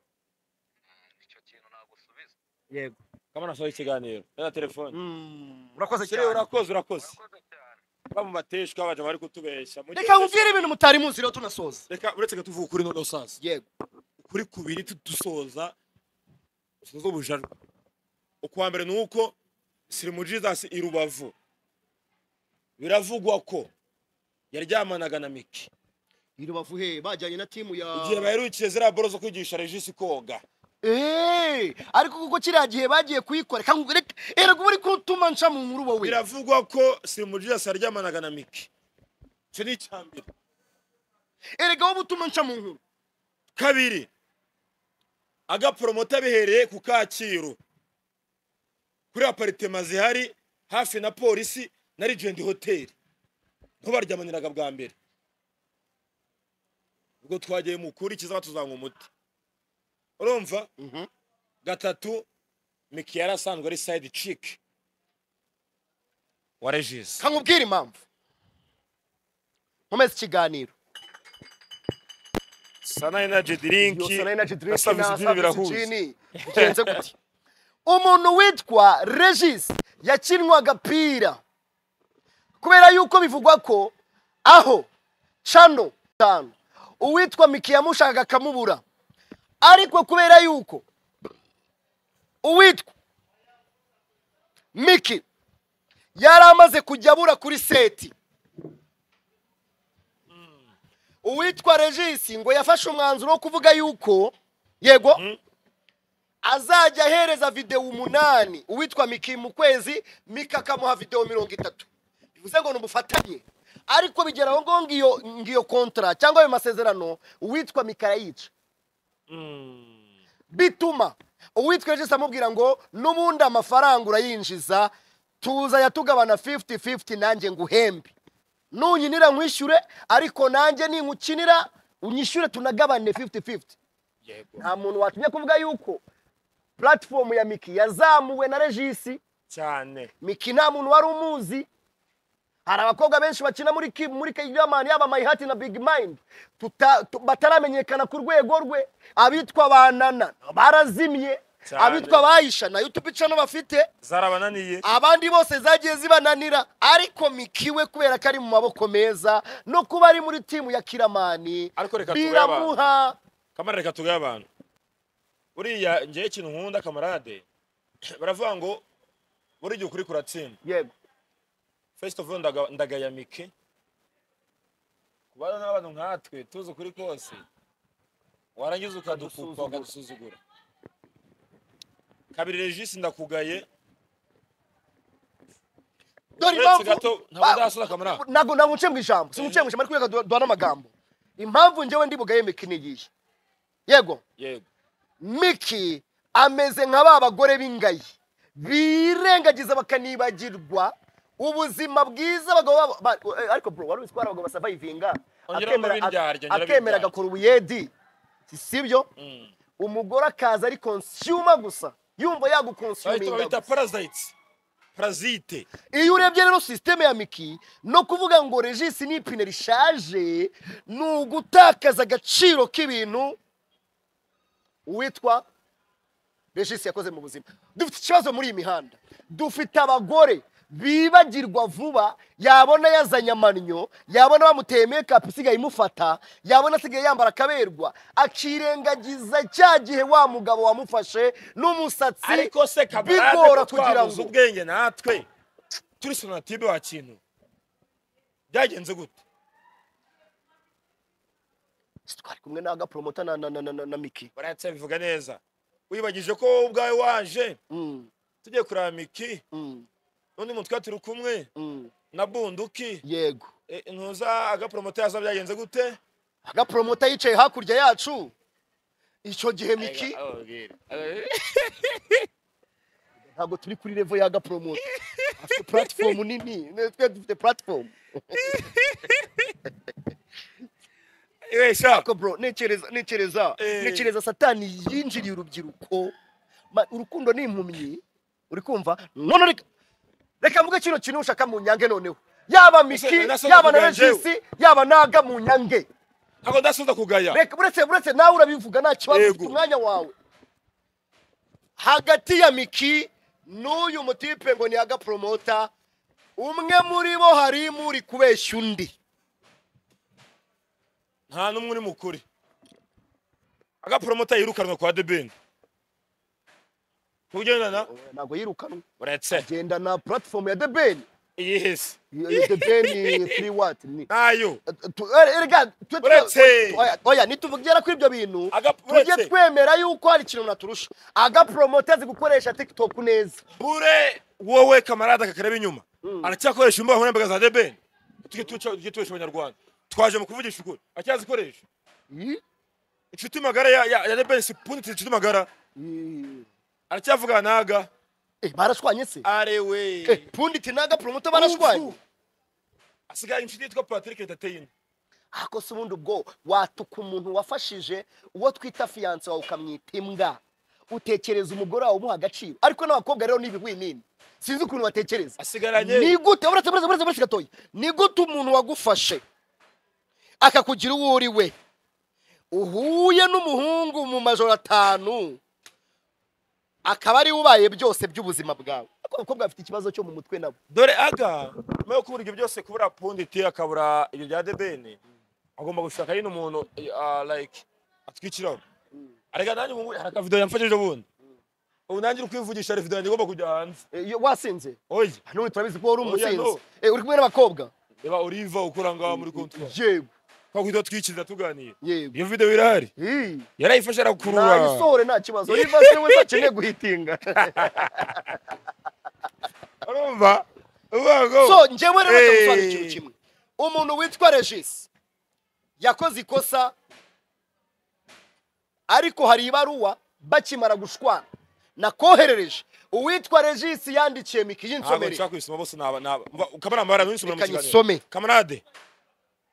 Mm, icyo kintu nagusubiza yego kamana sohoye ikiganiro be na telefone urakoze Sire, cyane urakoze urakoze urakoze cyane bamubateshwa baje bari kutubeshya Mu gihe- reka nkubwire ibintu mutari muzi rero tunasoza reka uretse ko tuvuga ukuri noneho saza yego ukuri kubiri tudusoza dusoza ubujarwa ukwa mbere ni uko sirimu jizasi i rubavu biravugwa ko yaryamanaga na miki irubavu he bajyanye na timu ya igihe baherukiye ziriya boro zo kwigisha regisi koga Eh, ariko kuko kiriya gihe bagiye kuyikora reka nkubwire erega uba uri kutuma nca mu nkuru wowe biravugwa ko sirimu jizasi yaryamanaga na miki icyo ni icya mbere erega wowe utuma nca mu nkuru kabiri agaporomota bihereye ku kacyiru kuri aparitema zihari hafi na polisi na rigendi hoteli niho baryamaniraga bwa mbere ubwo twagiye mu kuri kizaba tuzanywa umuti urumva gatatu miki yari asanzwe ari sayidi ciki wa regisi reka nkubwire impamvu nkomeze ikiganiro sana enaji Iyo dirinki sana energy drink na savisi na jini service birahuza gin bigenze gute umuntu witwa regis yakinwa agapira kubera yuko bivugwa ko aho cano tanu uwitwa miki yamushakaga akamubura ariko kubera yuko uwitwa miki yari amaze kujya abura kuri seti uwitwa regisi ngo yafashe umwanzuro wo kuvuga yuko yego azajya ahereza videwo umunani uwitwa miki mu kwezi mika akamuha videwo mirongo itatu bivuze ngo ni ubufatanye ariko bigera aho ngaho ngiyo ngiyo kontara cyangwa ayo masezerano uwitwa mikara yica bituma uwitwa regis amubwira ngo n'ubundi amafaranga urayinjiza tuza yatugabana 50-50 nanjye nguhembe nunyinira nkwishyure ariko nanjye ningukinira unyishyure tunagabane 50-50 yego nta muntu watumye kuvuga yuko platform ya miki yazamuwe na regisi cyane miki nta muntu wari umuzi hari abakobwa benshi bakina muri ki- muri Kingdom yaba Mayihati na Big Mind tuta- tu- bataramenyekana ku rwego rwe abitwa banana barazimye Cyane. abitwa bayisha nayo tupicano bafite zarabananiye abandi bose zagiye zibananira ariko miki we kubera ko ari mu maboko meza no kuba ari muri timu ya kiramani Ariko reka tube biramuha kamara reka tugaye abantu buriya ngewe ikintu nkunda kamarade baravuga ngo buri gihe ukuri kuratsinda yego first of all ndaga- ndagaya mike kubana n'abantu nkatwe tuzi ukuri kose warangiza ukadukupa ukadusuzugura kabiri regisi ndakugaye dore Uretse gato, impamvu ntabwo ba- ndasura kamera. ntabwo ntabwo nce mu ijambo si nce mu ijambo ariko reka du- duhane amagambo impamvu njyewe ndi bugaye miki nigiye yego yego miki ameze nka ba bagore b'ingayi birengagiza bakanibagirwa ubuzima bwiza abagabo babo ba- eh, ariko bro wari uzi ko hari abagabo basavayivinga Ongera akemera- umva b'indyarya, ongera akemera b'indyarya. agakora ubuyedi si sibyo Mm. umugore akaza ari konsiyuma gusa yumva bahita yagukonsuminga babita gusa parasite parasite iyo urebye rero sisiteme ya miki no kuvuga ngo regisi ni ipine rishaje ni ugutakaza agaciro k'ibintu uwitwa regisi yakoze mu buzima dufite ikibazo muri iyi mihanda dufite abagore bibagirwa vuba yabona yazanye amannyo yabona bamuteye mekapu isigaye imufata yabona asigaye yambara akaberwa akirengagiza cya gihe wa mugabo wamufashe n'umusatsi ariko se bigora kamarade kugira twabuze ngo ubwenge natwe turi sonatibe wa kintu byagenze gute twari kumwe na gapromota na, na, na, na, na, na miki barayatse bivuga neza wibagije ko wowe ubwawe waje Mm, tugiye kureba miki mm, n'undi mutwe turi kumwe mm. na bunduki yego E, ntuza agapromote yaza byagenze gute agapromota yicaye hakurya yacu icyo gihe miki ntabwo turi kuri levo ya gapromota afite platform nini twe dufite platform ewe sha ariko bro ntekereza ntekereza Eh. ntekereza satani yinjiriye urubyiruko Ma- urukundo ni impumyi uri kumva none reka reka mvuge kino kintu ushaka mu nyange noneho yaba miki Ese, nasoza yaba na kugira njyewe. regisi yaba naga mu nyange ntabwo ndasubiza kugaya reka uretse uretse nawe urabivuga nta kibazo Yego. ufite umwanya wawe hagati ya miki n'uyu mutipe ngo ni aga promota umwe muri bo harimo uri kubeshya undi nta n'umwe uri mukuri agapromote yirukanwe kwa debeni kugendana ntabwo yirukanwe uretse genda na platform ya debeni iyi hisi debeni turi wati ni nayo Tu- eh, erega twe- twe- Uretse. oya, oya nituvugera kuri ibyo bintu Aga- tujye uretse. twemera yuko hari ikintu naturusha aga promota azi gukoresha tiktok neza bure wowe kamarade akakareba inyuma aracyakoresha imbuga nkoranyambaga za debeni tujye tuca- tujye tubesha abanyarwanda twaje mu kuvugisha ukuri aracyazikoresha Ih, inshuti magara ya- ya ya debeni si pundi inshuti magara ih. aracyavugana naga Eh, barashwanye se arewe Eh, pundi tinaga promoto barashwanye asigaye inshuti yitwa patrick retateyine ariko se ubundi ubwo watuka umuntu wafashije uwo twita fiyanse wawe ukamwita imbwa utekereza umugore wawe umuha agaciro ariko n'abakobwa rero ni ibihwinini sinzi ukuntu batekereza asigaranye ni gute buretse buretse buretse buretse gatoya ni gute umuntu wagufashe akakugira uwo uri we uhuye n'umuhungu mu majoro atanu akaba ariwe ubaye byose by'ubuzima bwawe ariko abakobwa bafite ikibazo cyo mu mutwe nabo dore aga nyuma yo kubura ibyo byose kubura pundi ti akabura ibyo bya debeni agomba gushaka nyine umuntu eh, ah, like atwikiraho arega nanjye ubu ngubu hari akavidewo yamfashije ubundi ubu nanjye uri kwivugisha hari videwo yanjye igomba kujya hanze Eh, iyo wasinze oye nubu turabizi ko wari Oya, no. umusinzi Eh, uri kumwe n'abakobwa reba uriva ukora ngaha muri kontwari yego twakwita twikirira tuganiye yego iyo videwo irahari Ih, yarayifashe arakurura nayisohore nta kibazo niba se wese akeneye guhitinga urumva uvuga ngo so njyewe rero Eh. ndagusobanurira ikintu kimwe umuntu witwa regisi yakoze ikosa ariko hari ibaruwa bakimara gushwana nakoherereje uwitwa regisi yandikiye miki ntabwo y'insomere nshaka kubisoma bose naba naba mba- kamarade amabara ntunsomere mu Reka kiganiro nyisome. kamarade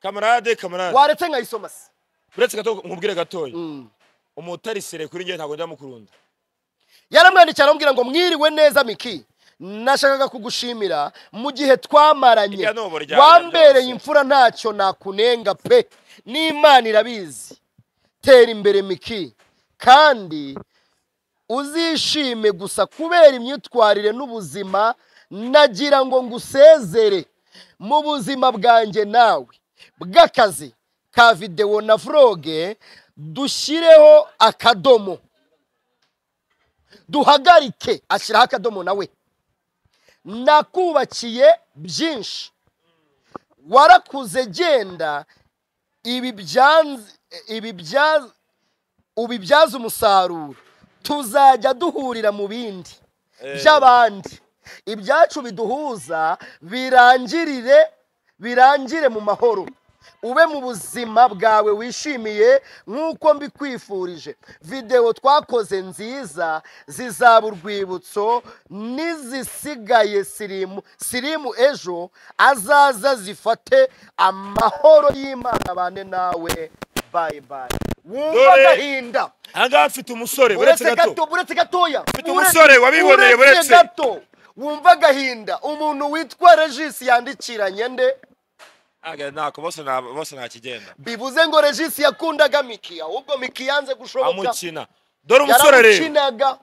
kamarade kamarade waretse nkayisoma se uretse gato nkubwire gatoya Mm. umutarisire kuri njye ntabwo ndamukunda yaramwandikiye aramubwira ngo mwiriwe neza miki nashakaga kugushimira mu gihe twamaranye Irya nubu ryarya wambereye byose. imfura ntacyo nakunenga pe n'imana irabizi tera imbere miki kandi uzishime gusa kubera imyitwarire n'ubuzima nagira ngo ngusezere mu buzima bwanjye nawe bw'akazi ka videwo na vloge dushyireho akadomo duhagarike ashyiraho akadomo nawe nakubakiye byinshi warakuze genda ibi byanze ibi byaze ubibyaze umusaruro tuzajya duhurira mu bindi by'abandi ibyacu biduhuza birangirire birangire mu mahoro ube mu buzima bwawe wishimiye nk'uko mbikwifurije videwo twakoze nziza zizaba urwibutso n'izisigaye sirimu sirimu ejo azaza zifate amahoro y'imana abane nawe bayi bayi wumva Dore- agahinda ahangaha mfite umusore uretse uretse gato gato uretse gatoya Mfite umusore wabiboneye, uretse. gato wumva agahinda umuntu witwa regisi yandikiranye nde Aga, ntako bose nta- bose nta kigenda bivuze ngo regisi yakundaga miki ahubwo miki yanze gushoboka amukina dore umusore rero yaramukinaga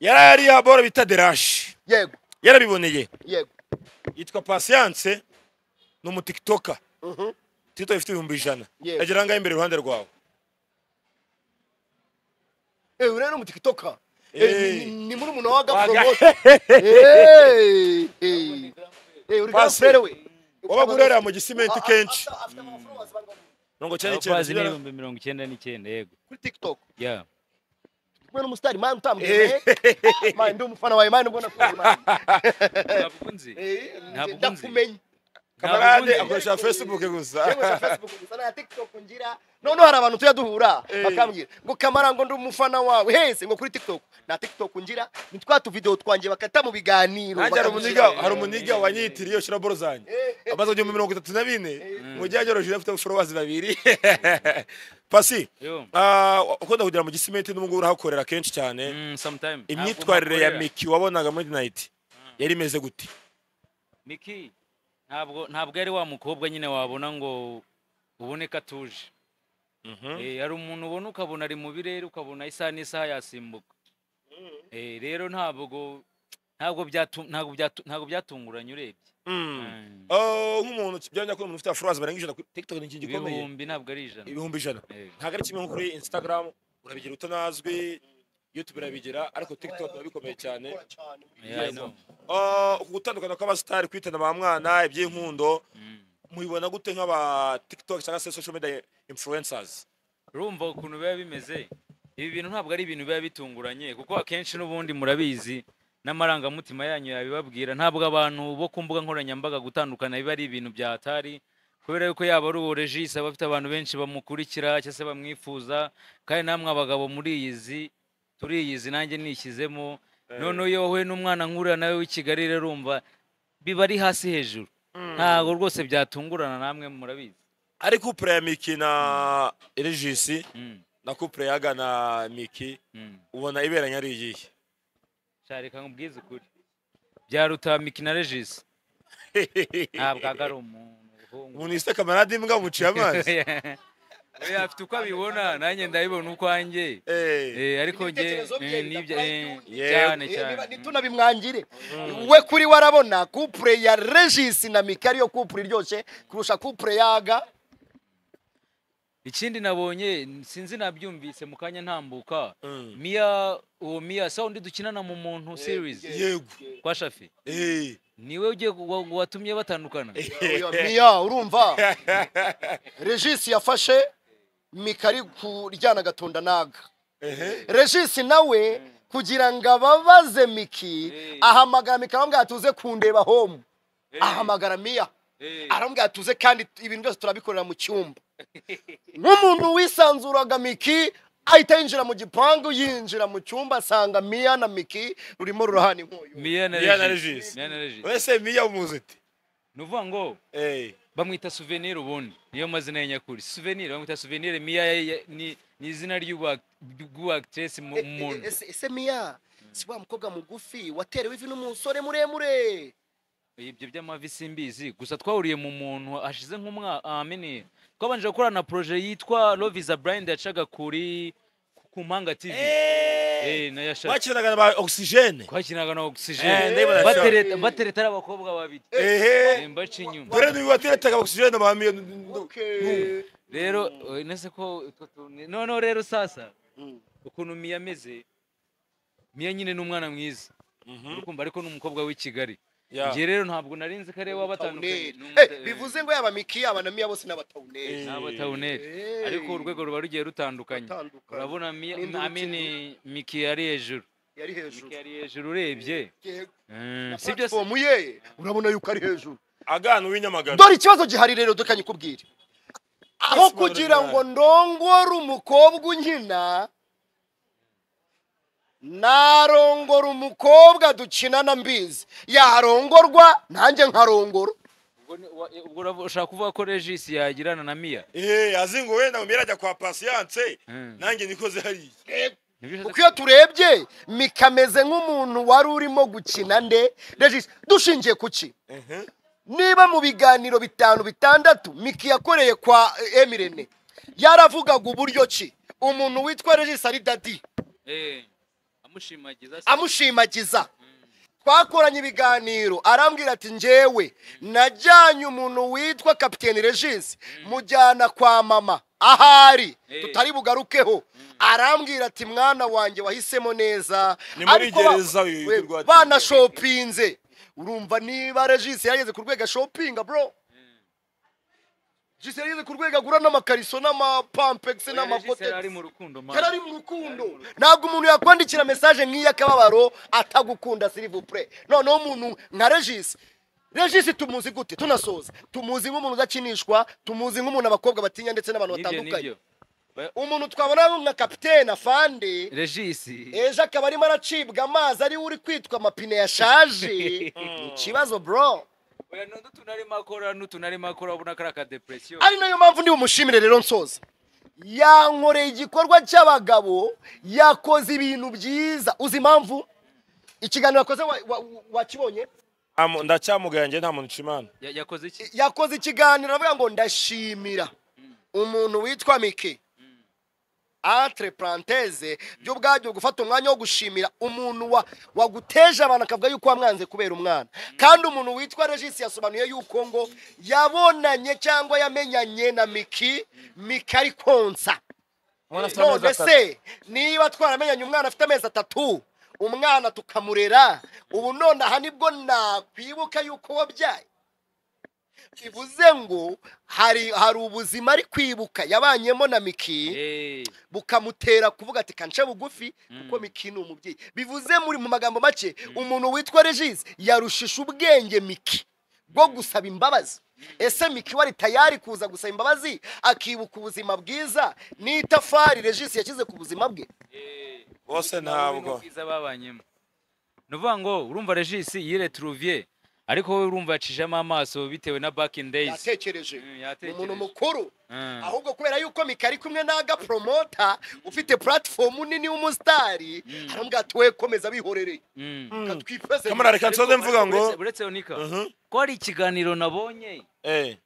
yari ari abora bita derashi yego yarabiboneye yego yitwa pasiyanse ni umutikitoka Mhm. tikitoka ifite ibihumbi ijana Yego. agera ahangaha imbere iruhande rwawe Eh, urebe no mutikitoka Eh. ni muri umuntu waga Waga- poromosiyo Pasi. urigara we wabaga urerera mu gisimenti Ah, ah, kenshi after- after amafollowers bangana. mirongo icyenda abakozi n'icyenda n'ibihumbi mirongo icyenda n'icyenda yego kuri tikitoka yeah. kumwe n'umusitari mani utambwiye mani ndi umufana wawe mani mbona kuri mani ntabwo nzi Eh, Ntabwo nzi. ndakumenye kamarade Ntabwo nzi. akoresha facebook gusa yewe na facebook gusa na tiktok ngira noneho hari abantu tujya duhura Eh. bakambwira ngo kamara ngo ndi umufana wawe hese ngo kuri tiktok na tiktok ngira ni twa tuvidewo twanjye bakata mu biganiro nanjye hari bakamushyira. umuniga hari umuniga wanyitiriye iyo shira boro zanjye amaze igihumbi mirongo itatu na bine mu gihe yagerageje afite abashorobazi babiri pasi Yo. ah, ukunda kugera mu gisimenti n'ubu ngubu urahakorera kenshi cyane Mm, sometime. imyitwarire Ntabwo ya mpakorera. miki wabonaga muri nayiti yari imeze gute Miki ntabwo ntabwo yari wa mukobwa nyine wabona ngo uboneka atuje Eh, hari umuntu ubona ukabona ari mu birere ukabona isaha n'isaha yasimbuka Eh, rero ntabwo ntabwo byatu- ntabwo byatu- ntabwo byatunguranye urebye Mm. Mm. Oh, nk'umuntu byajya kuba umuntu ufite abashorobazi barenga ijana kuri tiktok ni ikintu gikomeye ibihumbi ntabwo ari ijana ibihumbi ijana Eh. ntabwo ari kimwe nko kuri instagram urabigira utanazwi youtube irabigera ariko tiktok biba bikomeye cyane Yeah, I know. Ah, uku gutandukana kw'abasitari kwitana ba mwana iby'inkundo Mm. mubibona gute nk'aba tiktok cyangwa se social media influencers urumva ukuntu biba bimeze ibi bintu ntabwo ari ibintu biba bitunguranye kuko akenshi n'ubundi murabizi n'amarangamutima yanyu yabibabwira ntabwo abantu bo ku mbuga nkoranyambaga gutandukana biba ari ibintu bya hatari kubera yuko yaba ari uwo regisi aba afite abantu benshi bamukurikira cyangwa se bamwifuza kandi namwe abagabo muriyizi turiyizi nanjye nishyizemo noneho iyo wowe n'umwana nkurira nawe w'i kigali rero urumva biba ari hasi hejuru ntabwo rwose byatungurana namwe murabizi ari couple ya miki na regis Mm, na couple yaga na miki mm. ubona iberanye ari iyihe sha reka nkubwize ukuri bya rutamiki na regisi ntabwo aga ari umuntu umuntu yise kamarade imbwa muciye amazi oya afite uko abibona nanjye ndabibona ukwanjye Eh, Eh, ariko njye Ibitekerezo bye eh, n'ibyo bidakora eh, iby'undi. cyane Eh, cyane niba- ntitunabimwangire we kuri we arabona kupure ya regisi na miki ariyo kupure iryoshye kurusha kupure yaga ikindi nabonye sinzi nabyumvise mu kanya ntambuka Mm. miya uwo miya sa undi dukinana mu muntu series yego kwa shafi Eh. niwe ugiye wa- watumye batandukana Oya, miya urumva regisi yafashe mika ari kuryana agatunda naga regisi nawe kugira ngo ababaze miki Eh. ahamagara mika aramubwira ati uze kundeba homu ahamagara miya Eh. aramubwira tuze kandi ibintu byose turabikorera mu cyumba nk'umuntu wisanzuraga miki ahita yinjira mu gipangu yinjira mu cyumba asanga miya na miki rurimo rurahana inkuyu Mia na Mia na Regis. Regis. Mia na Regis. wese miya umuzi iti Ni ukuvuga ngo Eh, bamwita souvenir ubundi niyo mazina ye nyakuri souvenir bamwita souvenir Mia ya- ya- ni ni izina ry'ubu- ry'ubu-actress mu E- e- muntu ese ese miya si wa mukobwa mugufi waterewe ivi n'umusore muremure ibyo by'amavi simbizi gusa twahuriye mu muntu hashize nk'umwaka amini twabanje gukorana na projet yitwa Love is a Blind yacaga kuri ku Mpanga TV eh nayo yashaga bakinaga na ba oxygene twakinaga na Eh, ndabibona oxygen cyane. batereta batereta ari abakobwa babiri ehe Eh, mbaca inyuma dore niba wateretaga oxygene ba miya okay. rero eh, nese ko utwo tuntu- noneho rero sasa Mm. ukuntu miya ameze miya nyine ni umwana mwiza urukumva ariko ni umukobwa w'i kigali njye rero ntabwo nari nzi ko ari we wabatandukanye Tawuneri. ni umuta- Eh, bivuze ngo yaba miki yaba na miya bose n'abatawuneri Eh. nabo tawuneri Eh. ariko urwego ruba rugiye rutandukanye Atandukanye. urabona Mia- Ninde amini miki yari hejuru yari hejuru miki yari hejuru urebye Yego. Mm, Na si byose platform ye urabona yuko ari hejuru agana uw'inyamagana dore ikibazo gihari rero dukanye kubwira aho Yes, kugira Madagascar. ngo ndongore umukobwa unkina narongora umukobwa dukinana mbizi yarongorwa nanjye nkarongora Ubwo ni- wa- ubwo uravu- ushaka kuvuga ko regis yagirana na miya Eh, azingo wenda umira ajya kwa patience Mm. nanjye nikoze hariya Nibyo kuko iyo turebye mikameze nk'umuntu wari urimo gukina nde regis dushingiye ku ki niba mu biganiro bitanu bitandatu miki yakoreye kwa eh, emirene yaravugaga uburyo ki umuntu witwa regis ari dadi Eh, amushimagiza se. amushimagiza twakoranye ibiganiro arambwira ati njyewe najyanye umuntu witwa kapitene regis mujyana kwa mama ahari Eh. tutari bugarukeho arambwira ati mwana wanjye wahisemo neza Ni muri Ariko ba- gereza uyu we- rwateye. banashopinze urumva niba regis yageze ku rwego ashopinga bro regis yageze ku rwego agura n'amakariso n'amapampex Oya, Regis yari n'amakotesi ari mu rukundo man. yari ari mu rukundo ntabwo umuntu yakwandikira mesaje nk'iy'akababaro atagukunda silivupure noneho umuntu nka regisi regisi tumuzi gute tunasoza tumuzi nk'umuntu udakinishwa tumuzi nk'umuntu abakobwa batinya ndetse n'abantu Nibyo, batandukanye nibyo. umuntu twabona nka kapitene afande regis ejo akaba arimo aracibwa amazi ariwe uri kwitwa amapine yashaje ni ikibazo bro oya n'undi utuntu arimo akora n'utuntu arimo akora ubona ko ari akadepresiyo ari nayo mpamvu ndi bumushimire rero nsoza yankoreye igikorwa cy'abagabo yakoze ibintu byiza uzi impamvu ikiganiro yakoze wa- wa- wakibonye ndacyamugaye nta muntu nshimana Ya- yakoze iki yakoze ikiganiro aravuga ngo ndashimira umuntu witwa mike entre parenthese byo ubwabyo gufata umwanya wo gushimira umuntu wa- waguteje abantu akavuga yuko wamwanze kubera umwana kandi umuntu witwa regis yasobanuye yuko ngo yabonanye cyangwa yamenyanye na miki miki ari konsa none se niba twaramenyanye umwana afite amezi atatu umwana tukamurera ubu none aha nibwo nakwibuka yuko wabyaye bivuze ngo hari hari ubuzima ari kwibuka yabanyemo na miki Eh, bukamutera kuvuga ati kanca bugufi kuko miki ni umubyeyi bivuze muri mu magambo make umuntu witwa regis yarushisha ubwenge miki bwo gusaba imbabazi ese miki wari tayari kuza gusaba imbabazi akibuka ubuzima bwiza n'itafari regis yashyize ku buzima bwe eh. bose Ubuzima ntabwo bubi n'ubwiza babanyemo ni ukuvuga ngo urumva regis yiretruviye ariko wowe urumva yacishamo amaso bitewe na back in days yatekereje Mm, ni yatekereje. umuntu mukuru Mm. ahubwo kubera yuko mika ari kumwe n'aga promota ufite platifomu nini w'umusitari arambwira ati we komeza bihorereye Mm. reka twifeze kamara reka nsoze mvuga Uretse- ngo uretse onika Mhm. ko hari ikiganiro nabonye eh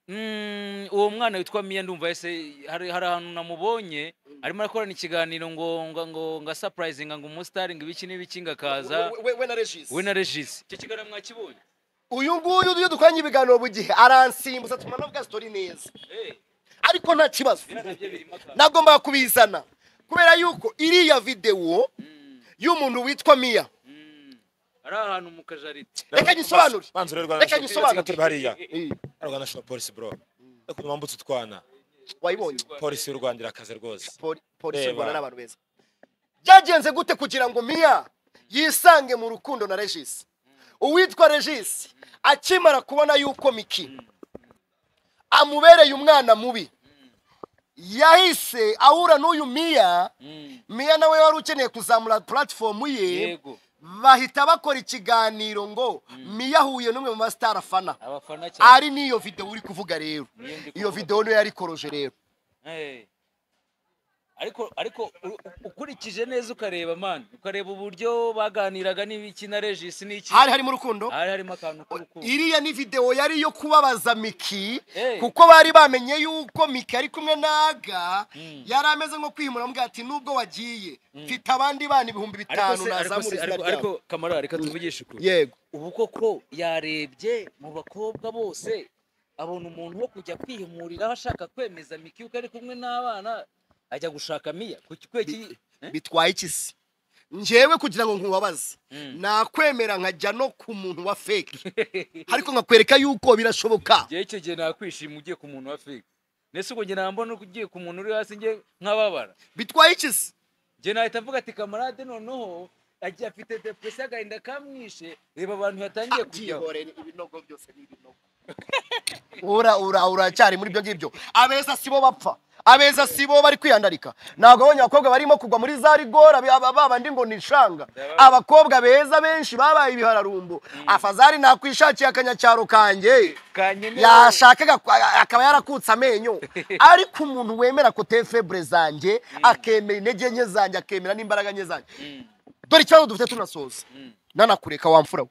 Mm, uwo mwana witwa miya ndumva ese hari hari ahantu namubonye arimo arakorana ikiganiro ngo ngo ngo nga sapurayizinga ngo umusitari ngo ibiki n'ibiki ngo akaza We- we- we na regis we na regis icyo kiganiro mwakibonye uyu nguyu iyo dukoranye ibiganiro buri gihe aransimbuza atuma navuga sitori neza Eh, ariko nta kibazo biriya nabyo birimo akazi. nagombaga kubizana kubera yuko iriya videwo Mm, y'umuntu witwa miya mm. ari ahantu mu kajaride reka nyisobanure banza urebe Reka rwanda nyisobanure. turi hariya Eh, Ari rwanda shop police bro reka mwambutse utwana wayibonye polisi y'u rwanda irakaze rwose Poli- polisi y'u Reba. rwanda n'abantu beza byagenze gute kugira ngo miya yisange mu rukundo na regis uwitwa regis akimara kubona yuko miki amubereye umwana mubi yahise ahura n'uyu miya Mm. miya nawe wari ukeneye kuzamura puratifomu ye yego bahita bakora ikiganiro ngo miya ahuye n'umwe mu masitari afana abafana cyane ari n'iyo videwo uri kuvuga rero Niyo ndi iyo kuvuga. videwo niyo yarikoroje rero Eh. ariko ariko u- ukurikije neza ukareba man ukareba uburyo baganiraga n'ibiki na regis n'iki hari harimo urukundo hari harimo akantu k'urukundo iriya ni videwo yari iyo kubabaza miki Eh. kuko bari bamenye yuko miki ari kumwe naga Mm. yari ameze nko kwihimura amugira ati nubwo wagiye mfite abandi bana ibihumbi ariko bitanu se ariko se nazamura izina ariko ryabo ariko kamara reka tuvugishe ukuri yego ubu koko yarebye mu bakobwa bose abona umuntu wo kujya kwihimuriraho ashaka kwemeza miki yuko ari kumwe n'abana ajya gushaka miya ku kikweki bitwaye iki se njyewe kugira ngo nkubabaze Mm. nakwemera nkajya no ku muntu wa feke ariko nkakwereka yuko birashoboka igihe icyo gihe nakwishima ugiye ku muntu wa fake ndetse ubwo njye nambona ugiye ku muntu uri hasi njye nkababara bitwaye iki se njye nahita mvuga ati kamarade noneho agiye afite depresiyo agahinda kamwishe reba abantu yatangiye kujyaho Byihorere, ibinogo byose ni ibinogo ura ura uracyari muri byo ngibyo abeza sibo bapfa abeza sibo bari kwiyandarika ntabwo abonye abakobwa barimo kugwa muri za rigora bi- aba- babandi ngo ni ishanga abakobwa beza benshi babaye ibihararumbo afazari nakwishakiye akanyacyaro kanjye kanyemereye. yashakaga kwa- akaba yarakutse amenyo ariko umuntu wemera kote febre zanjye akemera intege nke zanjye akemera n'imbaraga nke zanjye dore ikibazo dufite tunasoza nanakureka wamfura we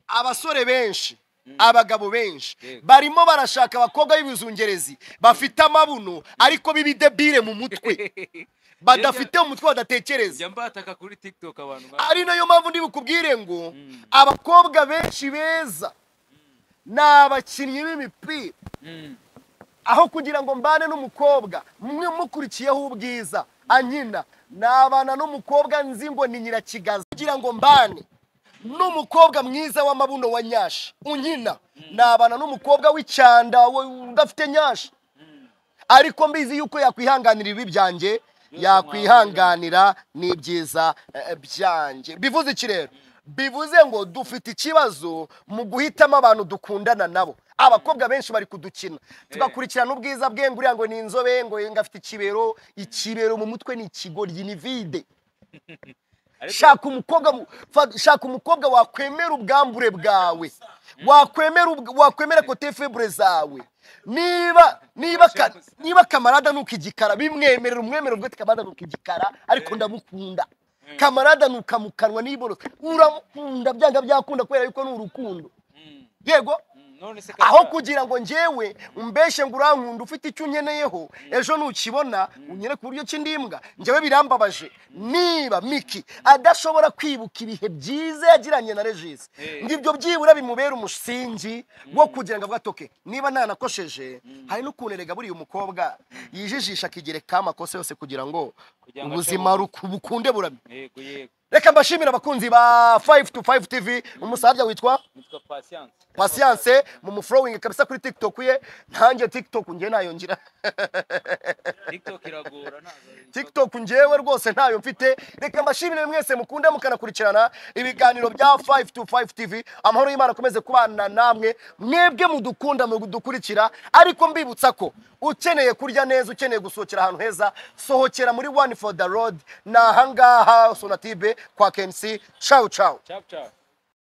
abasore benshi abagabo benshi Yego. barimo barashaka abakobwa b'ibizungerezi bafite amabuno ariko b'ibidebire mu mutwe badafite umutwe badatekereza njya mbataka kuri tiktok abantu ba- ari nayo mpamvu ndibukubwire ngo abakobwa benshi beza ni abakinnyi b'imipira Mm. aho kugira ngo mbane n'umukobwa mwe mukurikiyeho ubwiza ankina nabana n'umukobwa nzi ngo ni nyirakigazi kugira ngo mbane n'umukobwa mwiza w'amabuno wa nyashi unkina nabana n'umukobwa w'icyanda wo- udafite nyashi ariko mbizi yuko yakwihanganira ibibi byanjye yakwihanganira n'ibyiza eh, byanjye bivuze iki rero bivuze ngo dufite ikibazo mu guhitamo abantu dukundana nabo abakobwa benshi bari kudukina tugakurikirana ubwiza bwe ngo uriya ngo ni inzobe ngo ngo afite ikibero ikibero mu mutwe ni ikigoryi ni vide shaka umukobwa mu- fa- shaka umukobwa wakwemera ubwambure bwawe wakwemera ubw- wakwemera kote febre zawe niba niba ka- niba kamarada nuko igikara bimwemerera umwemerera ubwo ati kamarada nuko igikara ariko ndamukunda kamarada nuka mu kanwa niborosa uramukunda byanga byakunda kubera yuko ni urukundo Mm. yego Mm. none se aho Kamara, kugira ngo njyewe umbeshe ngo urankunda ufite icyo unkeneyeho ejo nukibona unyere ku buryo cy'indimbwa njyewe birambabaje niba miki adashobora kwibuka ibihe byiza yagiranye na regisi Eh. ngibyo byibura bimubera umusingi wo kugira ngo avuge ati "Okay, niba ntanakosheje hari n'ukuntu erega buriya umukobwa yijijisha akigerekaho amakosa yose kugira ngo Kugira ngo ubuzima ruku- bukunde burame yego yego reka mbashimire abakunzi ba 5 to 5 tv umusaza witwa nitwa patience pasiyanse mu mufurowingi kabisa kuri tiktok ye ntange tiktok njye ntayo ngira tiktok iragora ntabwo tiktok njyewe rwose ntayo mfite reka mbashimire mwese mukunda mukanakurikirana ibiganiro bya 5 to 5 tv amahoro y'imana akomeze kubana namwe mwebwe mudukunda mudukurikira ariko mbibutsa ko ukeneye kurya neza ukeneye gusohokera ahantu heza sohokera muri one for the road ni ahangaha sonatibe kwa kensi ciao ciao cap cap